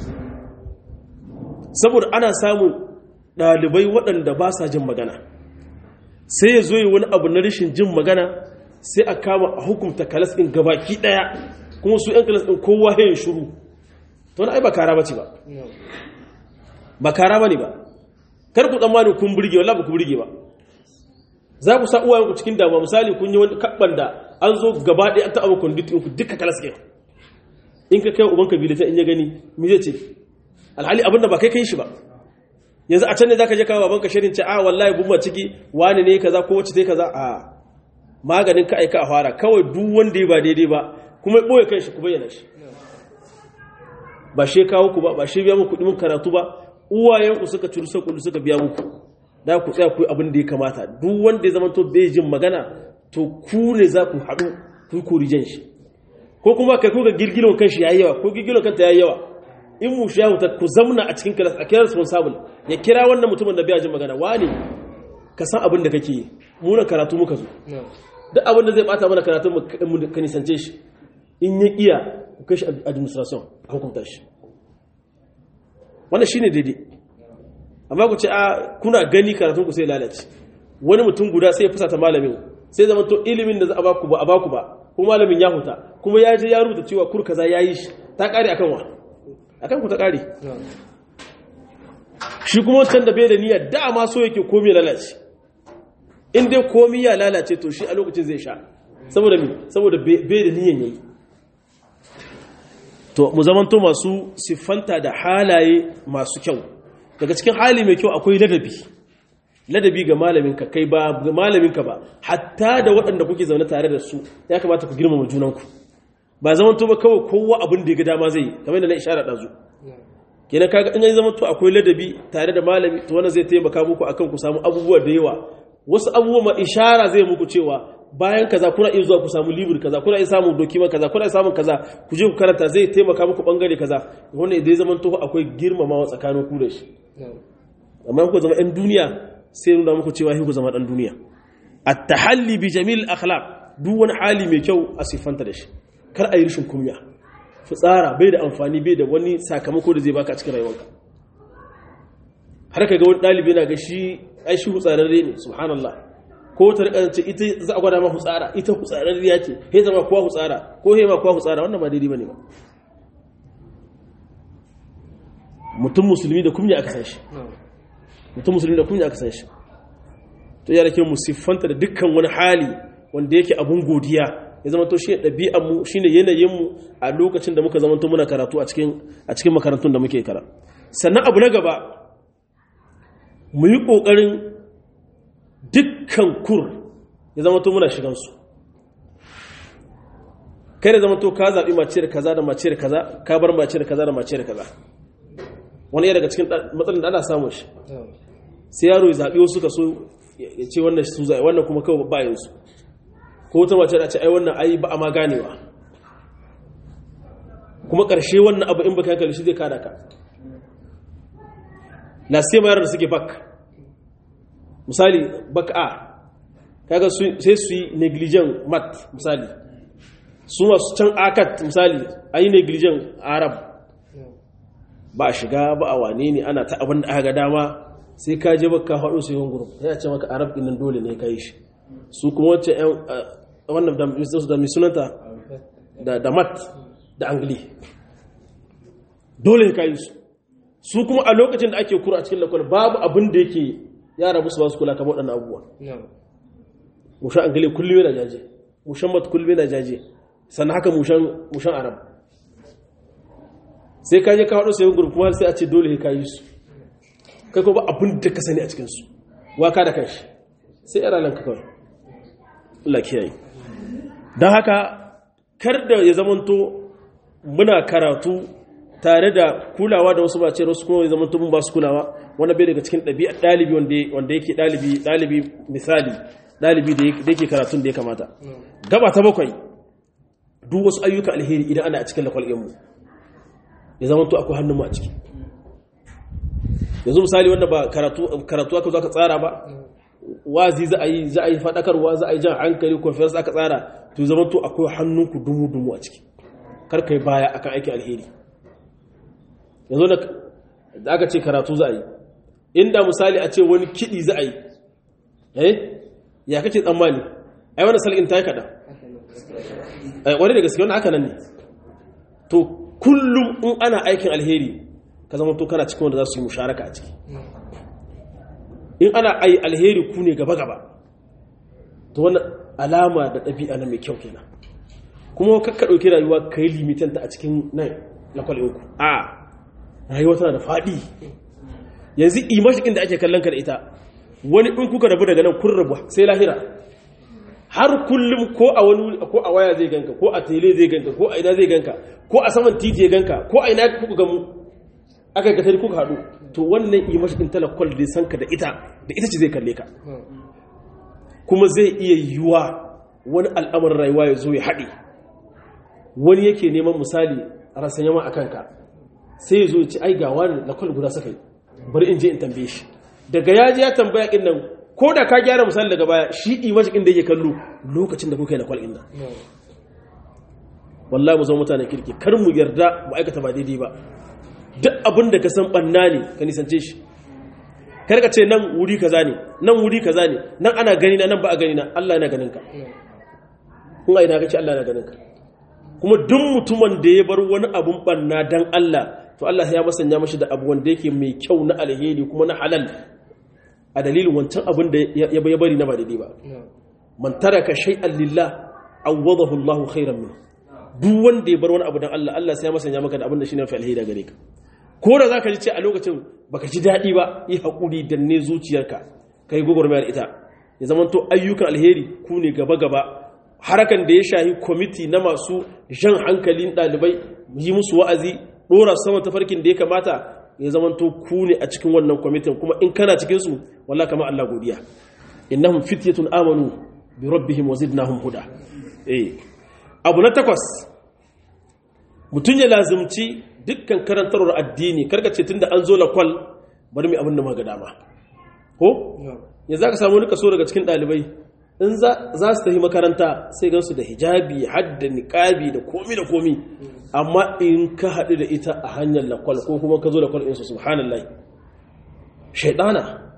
saboda ana samun ɗalibai waɗanda ba sa jin magana sai ya zo yi wani abu na rashin jin magana sai a kama a hukumta kalas ɗin gabaki ɗaya kuma su ‘yan kalas ɗin kowa ya shuru to wani ai ba kara ba ce ba ba kara ba ne ba kar ku tsammani kun burge wala ba ku burge ba za ku sa uwayenku cikin damuwa misali kun yi wani kabban da an zo gaba ɗaya an taɓa kwanditin ku duka kalas ɗin in ka kai uban kabila in ya gani mi zai ce alhali abin da ba kai kai shi ba yanzu a can ne zaka je kawo babanka shirin ce a wallahi bumma ciki wani ne kaza ko wacce tai kaza a maganin ka aika a fara kawai duk wanda ya ba daidai ba kuma ya boye kanshi ku bayyana shi ba she kawo ku ba ba she biya muku kudin karatu ba uwayen ku suka curu kudu suka biya muku da ku tsaya ku yi abin da ya kamata duk wanda ya zama to bai jin magana to ku ne za ku haɗu ku korijen shi ko kuma kai kuka girgilon kanshi yayi yawa ko girgilon kanta yayi yawa in mu shi ya huta ku zamna a cikin class a kira responsible ya kira wannan mutumin da bai jin magana wani ka san abin da kake yi mu na karatu muka zo duk abin da zai bata mana karatu mu ka nisance shi in ya iya ku kai shi administration a hukunta shi wannan shine daidai amma ku ce a kuna gani karatun ku sai lalace wani mutum guda sai ya fusata malamin sai zama to ilimin da za a baku ba a baku ba kuma malamin ya huta kuma ya je ya rubuta cewa kur kaza yayi shi ta kare akan wa akan ku ta kare shi kuma wancan da bai da niyyar dama so yake komai lalace in dai komai ya lalace to shi a lokacin zai sha saboda mi saboda bai da niyyar yayi to mu zamanto masu siffanta da halaye masu kyau daga cikin hali mai kyau akwai ladabi ladabi ga malaminka kai ba ga malaminka ba hatta da waɗanda kuke zaune tare da su ya kamata ku girmama junanku ba zaman to ba kawai kowa abin da ya ga dama zai kamar da na ishara ɗazu kenan kaga in ya zama to akwai ladabi tare da malami to wannan zai taimaka muku akan ku samu abubuwa da yawa wasu abubuwa ma ishara zai muku cewa bayan kaza kuna iya zuwa ku samu libur kaza kuna iya samun dokiman kaza kuna iya samun kaza ku je ku karanta zai taimaka muku bangare kaza wannan idan zaman to akwai girmamawa tsakanin ku da shi amma ku zama ɗan duniya sai nuna muku cewa ku zama ɗan duniya at-tahalli bi jamil akhlaq duk wani hali mai kyau a siffanta da shi kar a yi rishin kunya fitsara bai da amfani bai da wani sakamako da zai baka a cikin rayuwarka har ka ga wani ɗalibi na ga shi ai shi hutsararre ne subhanallah ko ta rika ce ita za a gwada ma hutsara ita hutsararriya ce he zama kuwa hutsara ko he ma kuwa hutsara wannan ba daidai bane ba mutum musulmi da kunya aka san shi mutum musulmi da kunya aka san shi to ya rake mu siffanta da dukkan wani hali wanda yake abun godiya ya zama to shi ɗabi'anmu shi ne yanayinmu a lokacin da muka zama to muna karatu a cikin makarantun da muke kara sannan abu na gaba mu yi ƙoƙarin dukkan kur ya zama to muna shigansu kai da zama to ka zaɓi mace da kaza da mace da kaza ka bar mace da kaza da mace da kaza wani daga cikin matsalin da ana samun shi sai yaro ya zaɓi wasu ka so ya ce wannan su zaɓi wannan kuma kawai bayansu ko wata mace da ce ai wannan ai ba a ma ganewa kuma ƙarshe wannan abu in baka hankali shi zai kada ka la sai mayar da suke bak misali bak a kaga sai su yi negligent mat misali su masu can akat misali a yi negligent arab ba a shiga ba a wane ne ana ta abin da aka ga dama sai ka je baka haɗo sai yawan gurum ya ce maka arab ɗin dole ne ka yi shi su kuma wacce wannan da mai sunanta da mat da angli dole ka yi su su kuma a lokacin da ake kura a cikin lakwal babu abin da yake yara musu ba su kula kamar waɗannan abubuwa mushan angli kullum yana jaje mushan mat kullum yana jaje sannan haka mushan arab sai ka je ka haɗo sayan gurfi kuma sai a ce dole ka yi su kai ko ba abin da ka sani a cikinsu waka da kanshi sai yara nan ka kawai Allah kiyaye don haka kar da ya zamanto muna karatu tare da kulawa da wasu bace wasu kuma ya zamanto mun ba su kulawa wanda bai daga cikin ɗabi'a ɗalibi wanda yake ɗalibi ɗalibi misali ɗalibi da yake karatun da ya kamata gaba ta bakwai duk wasu ayyuka alheri idan ana a cikin lakwal mu ya zamanto akwai hannun mu a ciki yanzu misali wanda ba karatu aka zo aka tsara ba wazi za a yi za a yi faɗakarwa za a yi jan hankali conference aka tsara to zama to akwai hannunku dumu-dumu a ciki kar kai baya akan aiki alheri yanzu da aka ce karatu za a yi inda misali a ce wani kiɗi za a yi eh ya kake tsammani ai wani sal'in ta yi kaɗan wani da gaske wani aka nan ne to kullum in ana aikin alheri ka zama to kana cikin wanda za su yi musharaka a ciki in ana ai alheri ku ne gaba-gaba to wani alama da ɗabi'a na mai kyau kenan kuma kakka ɗauki rayuwa ka yi limitanta a cikin nan na kwalinku a rayuwa tana da faɗi yanzu imashikin da ake kallon ka da ita wani in kuka rabu daga nan kun rabu sai lahira har kullum ko a wani ko a waya zai ganka ko a tele zai ganka ko a ina zai ganka ko a saman titi ya ganka ko a ina kuka gamu aka ga tare kuka haɗu to wannan imashikin talakwal da san ka da ita da ita ce zai kalle ka kuma zai iya yiwuwa wani al'amarin rayuwa ya zo ya haɗe wani yake neman misali a rasan yama a kanka sai ya zo ya ci ai ga wani lakwal guda suka yi bari in je in tambaye shi daga ya ji ya tambaya kin nan ko da ka gyara misali daga baya shi imashikin da yake kallo lokacin da kuka yi lakwal ɗin nan wallahi mu zama mutanen kirki kar mu yarda mu aikata ba daidai ba duk abin da ka san banna ne ka nisance shi karka ce nan wuri kaza ne nan wuri kaza ne nan ana gani na nan ba a gani na Allah yana ganin ka kun aina kace Allah yana ganin ka kuma duk mutumin da ya bar wani abun banna dan Allah to Allah ya masanya mashi da abu wanda yake mai kyau na alheri kuma na halal a dalilin wancan abin da ya bari na ba daidai ba man taraka shay'an lillah awwadahu Allah khairan min duk wanda ya bar wani abu dan Allah Allah sai ya masanya maka da abin da shine fi alheri gare ka ko da za ka ji ce a lokacin baka ji daɗi ba yi haƙuri da ne zuciyarka ka yi gwagwarmayar ita ya zama to ayyukan alheri ku ne gaba-gaba harakan da ya shahi kwamiti na masu jan hankalin ɗalibai yi musu wa'azi ɗora saman tafarkin da ya kamata ya zama to ku ne a cikin wannan kwamitin kuma in kana cikinsu wallah kama Allah godiya innahum fityatun amanu bi rabbihim wa zidnahum huda eh abu na takwas mutum ya lazimci dukkan karantarwar addini karka ce tunda an zo lakwal bari mai abin da maga dama ko ya za ka samu wani kaso daga cikin ɗalibai in za su tafi makaranta sai gansu da hijabi hadda niƙabi da komi da komi amma in ka haɗu da ita a hanyar lakwal ko kuma ka zo lakwal insu subhanallah shaidana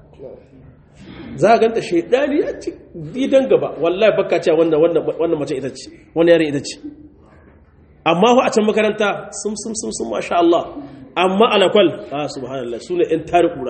za a ganta shaidani a ci gidan gaba wallahi baka cewa wannan mace ita ce wannan yarin ita ce amma a can makaranta sun sun sun sun masha Allah amma alakwal a subhanallah su ne ‘yan tari ƙura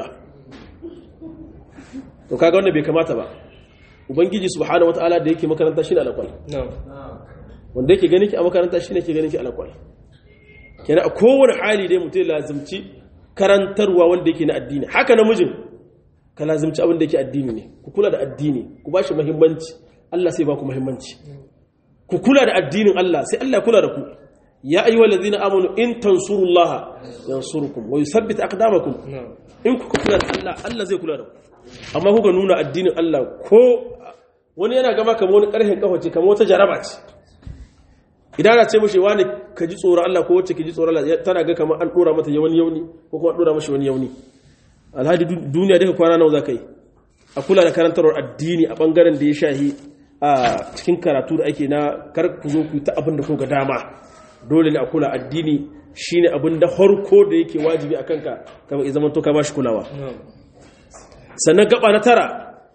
to kaga wanda bai kamata ba ubangiji subhanahu wata'ala da yake makaranta shi ne alakwal wanda yake gani ki a makaranta shi ne ke gani ki alakwal kenan a kowane hali dai mutum lazimci karantarwa wanda yake na addini haka namijin ka lazimci abin da yake addini ne ku kula da addini ku ba shi muhimmanci Allah sai ba ku muhimmanci ku kula da addinin Allah sai Allah kula da ku ya ayyuhal ladina amanu in tansurullaha yansurkum wa yuthabbit aqdamakum in kuka kula da Allah Allah zai kula da ku amma kuka nuna addinin Allah ko wani yana gama kamar wani karhin kafa ce kamar wata jaraba ce idan ana ce mishi wani ka ji tsoron Allah ko wacce ki ji tsoron Allah tana ga kamar an dora mata wani yauni ko kuma an dora mashi wani yauni alhadi duniya duka kwana nawa zaka yi a kula da karantarwar addini a bangaren da ya shahi a cikin karatu da ake na kar ku zo ku ta abin da ku ga dama dole ne a kula addini shine abin da harko da yake wajibi a kanka kama ya zama to ka bashi kulawa sannan gaba na tara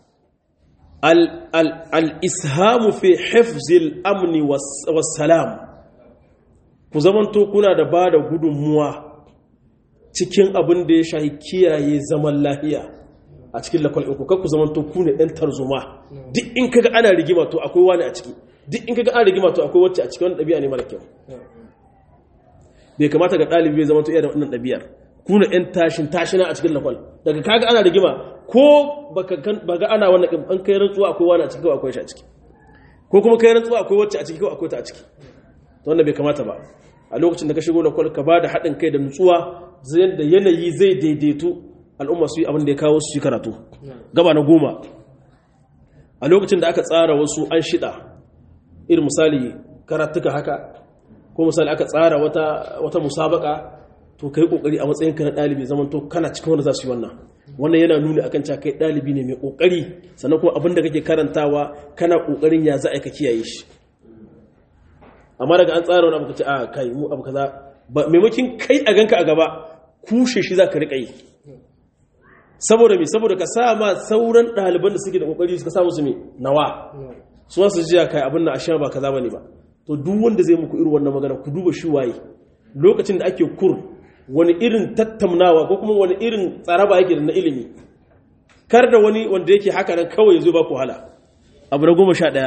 al-ishamu fi hifzil amni was salam ku zamanto kuna da ba da gudunmuwa cikin abin da ya shahi kiyaye zaman lafiya a cikin lakwal ɗinku kakku zamanto ku ne ɗan tarzoma duk in kaga ana rigima to akwai wani a ciki duk in kaga ana rigima to akwai wacce a cikin wani ɗabi'a ne mara kyau bai kamata ga ɗalibi bai zamanto iya da wannan ɗabi'ar ku ne ɗan tashin tashina a cikin lakwal daga kaga ana rigima ko baka ga ana wannan an kai rantsuwa akwai wani a ciki ko akwai shi a ciki ko kuma kai rantsuwa akwai wacce a ciki ko akwai ta a ciki to wannan bai kamata ba a lokacin da ka shigo lakwal ka ba da haɗin kai da nutsuwa zai da yanayi zai daidaitu al'umma su yi abin da ya kawo su yi karatu gaba na goma a lokacin da aka tsara wasu an shida irin misali karatuka haka ko misali aka tsara wata, wata musabaka to kai kokari a matsayin ka na dalibi zaman to kana cikin wanda za su yi wannan wannan yana nuni akan cewa kai dalibi ne mai kokari sannan kuma abin da kake karantawa kana kokarin ya za a ka kiyaye shi amma daga an tsara wani abu kace a kai mu abu kaza ba maimakin kai a ganka a gaba kushe shi za ka riƙa yi saboda me saboda ka sa ma sauran ɗaliban da suke da kokari suka sa musu me nawa su wasu jiya kai abin na ashiya ba kaza bane ba to duk wanda zai muku irin wannan magana ku duba shi waye lokacin da ake kur wani irin tattaunawa ko kuma wani irin tsaraba yake da na ilimi kar da wani wanda yake haka nan kawai zo ba ku hala abu na goma sha ɗaya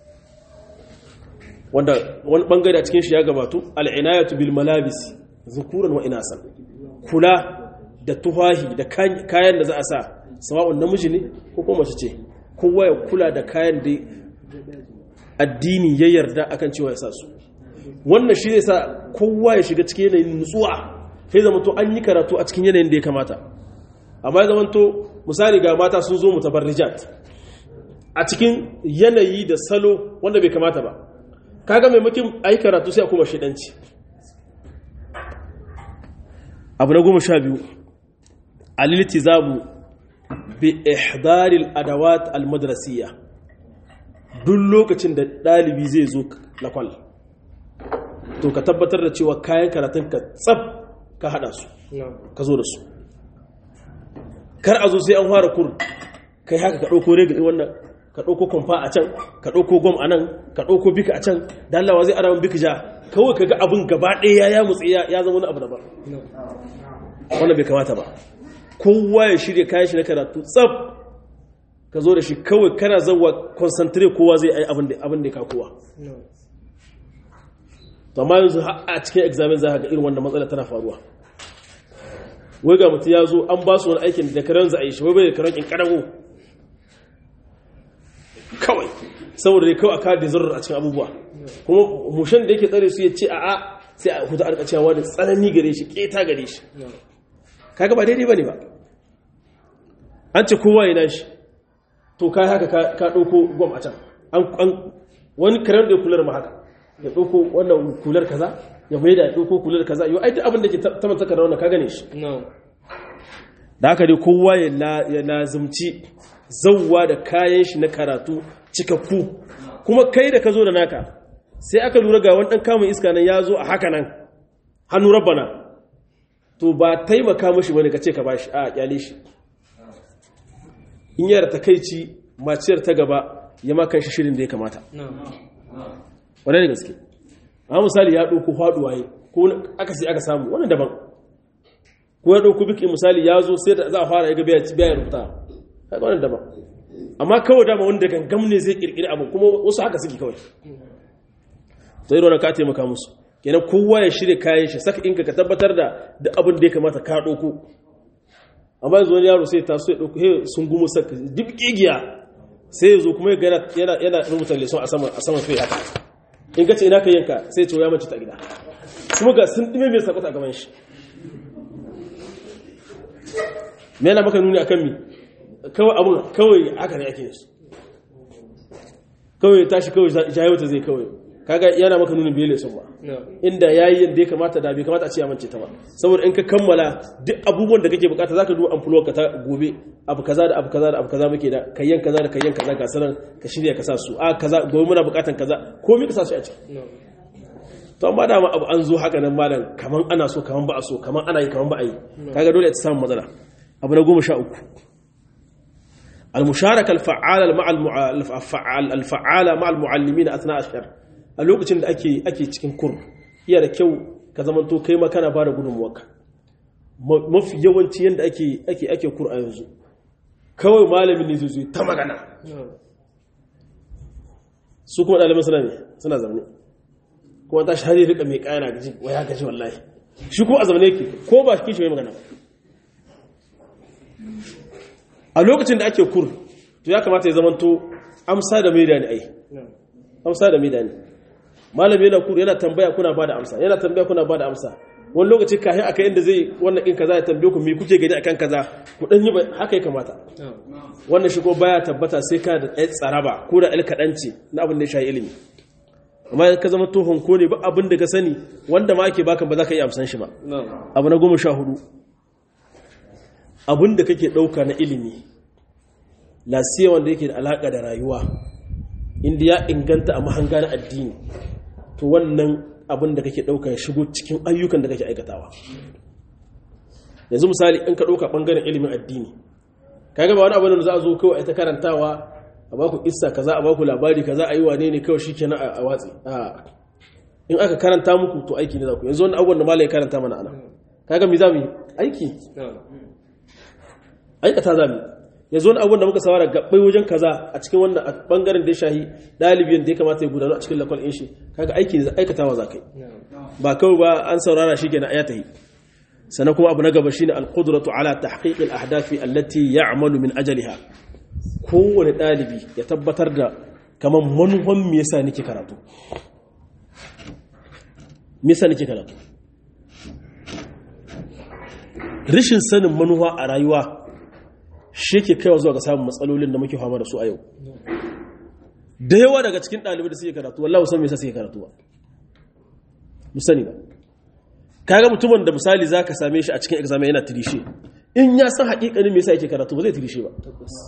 wanda wani bangare a cikin shi ya gabatu al'inayatu bil malabis zukuran wa inasan kula da tuhahi da kayan da za a sa sawa'un namiji ne ko kuma mace ce kowa ya kula da kayan da addini ya yarda akan cewa ya sa su wannan shi zai sa kowa ya shiga cikin yanayin nutsuwa sai zama to an yi karatu a cikin yanayin da ya kamata amma ya zama to misali ga mata sun zo mutabarrijat a cikin yanayi da salo wanda bai kamata ba kaga maimakin ayi karatu sai a kuma shidanci abu na goma sha biyu aliltizamu bi ihdaril adawat almadrasiyya duk lokacin da ɗalibi zai zo lakwal to ka tabbatar da cewa kayan karatun ka tsab ka hada su ka zo da su kar a zo sai an fara kur kai haka ka ɗauko rega wannan ka ɗauko kwamfa a can ka ɗauko gwam a nan ka ɗauko bika a can dallawa zai aramin bika ja kawai ka ga abin gaba ɗaya ya mutsi ya zama wani abu daban wannan bai kamata ba kowa ya shirya kayan shi na karatu tsab ka zo da shi kawai kana zauwa concentrate kowa zai yi abin da ya kowa to amma yanzu a cikin examen za ka ga irin wanda matsala tana faruwa wai ga mutum ya zo an ba su wani aikin da karen za a yi shi wai bai da karen karago kawai saboda dai kawai a kada zarar a cikin abubuwa kuma mushen da yake tsare su ya ce a'a sai a huta arka cewa da tsanani gare shi keta gare shi kaga ba daidai bane ba an ce kowa ya nashi to kai haka ka ɗauko gwam a can an wani karen da ya kular ma haka ya ɗauko wannan kular kaza ya mai da ya ɗauko kular kaza yau ai duk abin da ke tamanta ka da wannan ka gane shi da haka dai kowa ya lazimci zauwa da kayan shi na karatu cikakku kuma kai da ka zo da naka sai aka lura ga wani ɗan kamun iska nan ya zo a haka nan hannu rabbana to ba taimaka mashi wani ka ce ka bashi a kyale shi in yara takaici maciyar ta gaba ya makan shi shirin da ya kamata wane da gaske a misali ya ɗauko faɗuwa yi ko aka sai aka samu wani daban ko ya ɗauko biki misali ya zo sai da za a fara ya ga biya rubuta kaga wannan daban amma kawai dama wanda gangam ne zai kirkiri abu kuma wasu haka suke kawai to irin ka taimaka musu kenan kowa ya shirya kayan shi saka inka ka tabbatar da duk abin da ya kamata ka ɗauko amma yanzu wani yaro sai taso ya ɗauko he sun gumu saka duk ƙigiya sai ya zo kuma yana yana rubuta leson a saman a saman haka in ka ce ina ka yanka sai ce ya mace ta gida kuma ga sun ɗime mai sakwata a gaban shi me yana maka nuni akan mi kawai abun kawai haka ne ake su kawai tashi kawai jayauta zai kawai kaga yana maka nuni bai leson ba inda yayi yadda ya kamata da bai kamata a ce ya mance ta ba saboda in ka kammala duk abubuwan da kake bukata zaka duba amfulo ka ta gobe abu kaza da abu kaza da abu kaza muke da kayyan kaza da kayyan kaza ga sanan ka shirya ka sa su a kaza gobe muna bukatan kaza komai ka sa su a ciki to amma dama abu an zo haka nan malam kaman ana so kaman ba a so kaman ana yi kaman ba a yi kaga dole ta samu matsala abu na goma sha uku المشاركة الفعالة مع الفعال الفعالة مع المعلمين أثناء الشهر a lokacin da ake ake cikin kur iya da kyau ka zamanto kai ma kana bada gudunmuwarka mafi yawanci yadda ake ake ake kur a yanzu kawai malamin ne zai ta magana su kuma ɗaliban suna ne suna zaune kuma ta shahari rika mai ƙayana gaji wai ya gaji wallahi shi kuma a zaune yake ko ba shi shi mai magana a lokacin da ake kur to ya kamata ya zamanto amsa da mai da ni ai amsa da mai da ni malami yana kur yana tambaya kuna bada amsa yana tambaya kuna bada amsa wani lokaci kafin aka inda zai wannan in kaza ya tambaye ku me kuke gani akan kaza ku dan yi haka ya kamata wannan shi ko baya tabbata sai ka da ɗaya tsaraba ko da ɗan kaɗanci na abin da ya shafi ilimi amma ka zama to honko ne ba abin da ka sani wanda ma ake baka ba za ka iya amsan shi ba abu na goma sha hudu abin da kake ɗauka na ilimi lasiya wanda yake da alaƙa da rayuwa inda ya inganta a mahanga na addini to wannan abin da kake ɗauka ya shigo cikin ayyukan da kake aikatawa yanzu misali in ka ɗauka ɓangaren ilimin addini kaga ba wani abu da za a zo kawai ta karantawa a baku isa kaza a baku labari kaza a yi wane ne kawai shi kenan a watsi in aka karanta muku to aiki ne za ku yanzu wani abubuwan da malai karanta mana ana kaga mi za mu yi aiki aikata za mu yanzu wani abubuwan da muka sawara gabbai wajen kaza a cikin wannan a bangaren da ya shahi ɗalibin da ya kamata ya gudanu a cikin lakwal in shi kaga aiki ne aikatawa za ka yi ba kawai ba an saurara shi kenan a tahi sannan kuma abu na gaba shine al-qudratu ala tahqiq al-ahdafi allati ya'malu min ajaliha kowane ɗalibi ya tabbatar da kamar manufan me yasa nake karatu me yasa nake karatu rishin sanin manufa a rayuwa shi ke kaiwa zuwa ga samun matsalolin da muke fama da su a yau da yawa daga cikin ɗalibai da suke karatu wallahi san me yasa suke karatu ba mu sani ba kaga mutumin da misali zaka same shi a cikin examen yana tirishe in ya san haƙiƙanin me yasa yake karatu ba zai tirishe ba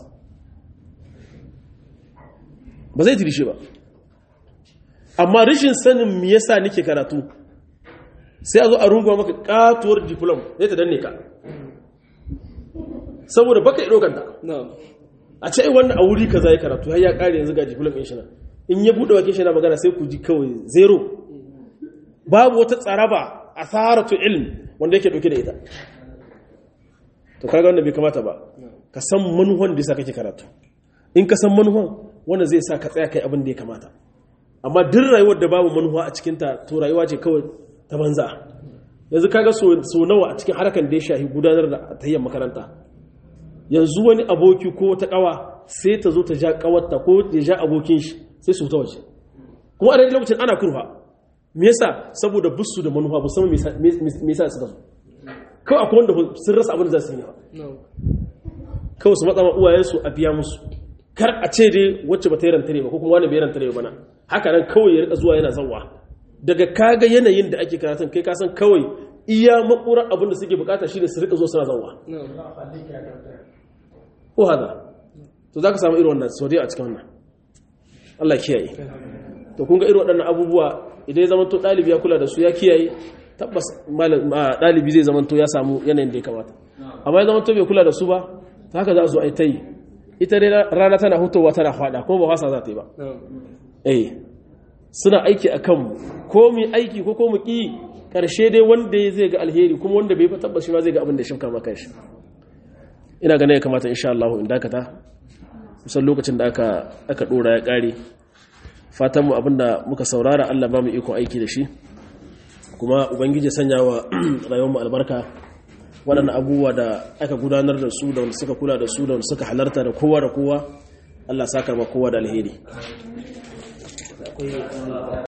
ba zai tirishe ba amma rashin sanin me yasa nake karatu sai a zo a runguwa maka katuwar diplom zai ta danne ka saboda baka ido kanta a ce wannan a wuri kaza ya karatu har ya kare yanzu ga diplom ɗin shi na in ya bude wakin shi na magana sai ku ji kawai zero babu wata tsaraba asaratu ilm wanda yake dauke da ita to kaga wanda bai kamata ba ka san manuhan da yasa kake karatu in ka san manuhan wanda zai sa ka tsaya kai abin da ya kamata amma duk rayuwar da babu manuwa a cikin ta to rayuwa ce kawai ta banza yanzu kaga so so nawa a cikin harkan da ya shahi gudanar da tayyar makaranta yanzu wani aboki ko wata kawa sai ta zo ta ja kawarta ko ya ja abokin shi sai su ta waje kuma a daidai lokacin ana kurfa me yasa saboda busu da manufa ba san me yasa suka zo kawai akwai wanda sun rasa abin da za su yi kawai su matsa uwayensu a biya musu kar a ce dai wacce ba ta yi rantare ba ko kuma wani bai rantare ba na haka nan kawai ya rika zuwa yana zawa daga kaga yanayin da ake karatun kai ka san kawai iya makurar abin da suke bukata shine su rika zo suna zawa ko haka to zaka samu irin wannan sau a cikin wannan Allah kiyaye to kun ga irin waɗannan abubuwa idan ya zama to ɗalibi ya kula da su ya kiyaye tabbas ɗalibi zai zama to ya samu yanayin da ya kamata amma ya zama to bai kula da su ba ta haka za su ai ta yi ita dai rana tana hutowa tana fada kuma ba wasa za ta yi ba eh suna aiki a kanmu ko mu aiki ko ko mu ƙi ƙarshe dai wanda zai ga alheri kuma wanda bai tabbas shi ma zai ga abin da shi kama kanshi ina ganin ya kamata insha Allah in dakata kusan lokacin da aka aka dora ya kare fatan mu abinda muka saurara Allah ba mu iko aiki da shi kuma ubangiji sanya wa rayuwar mu albarka waɗannan abubuwa da aka gudanar da su da wanda suka kula da su da wanda suka halarta da kowa da kowa Allah saka ma kowa da alheri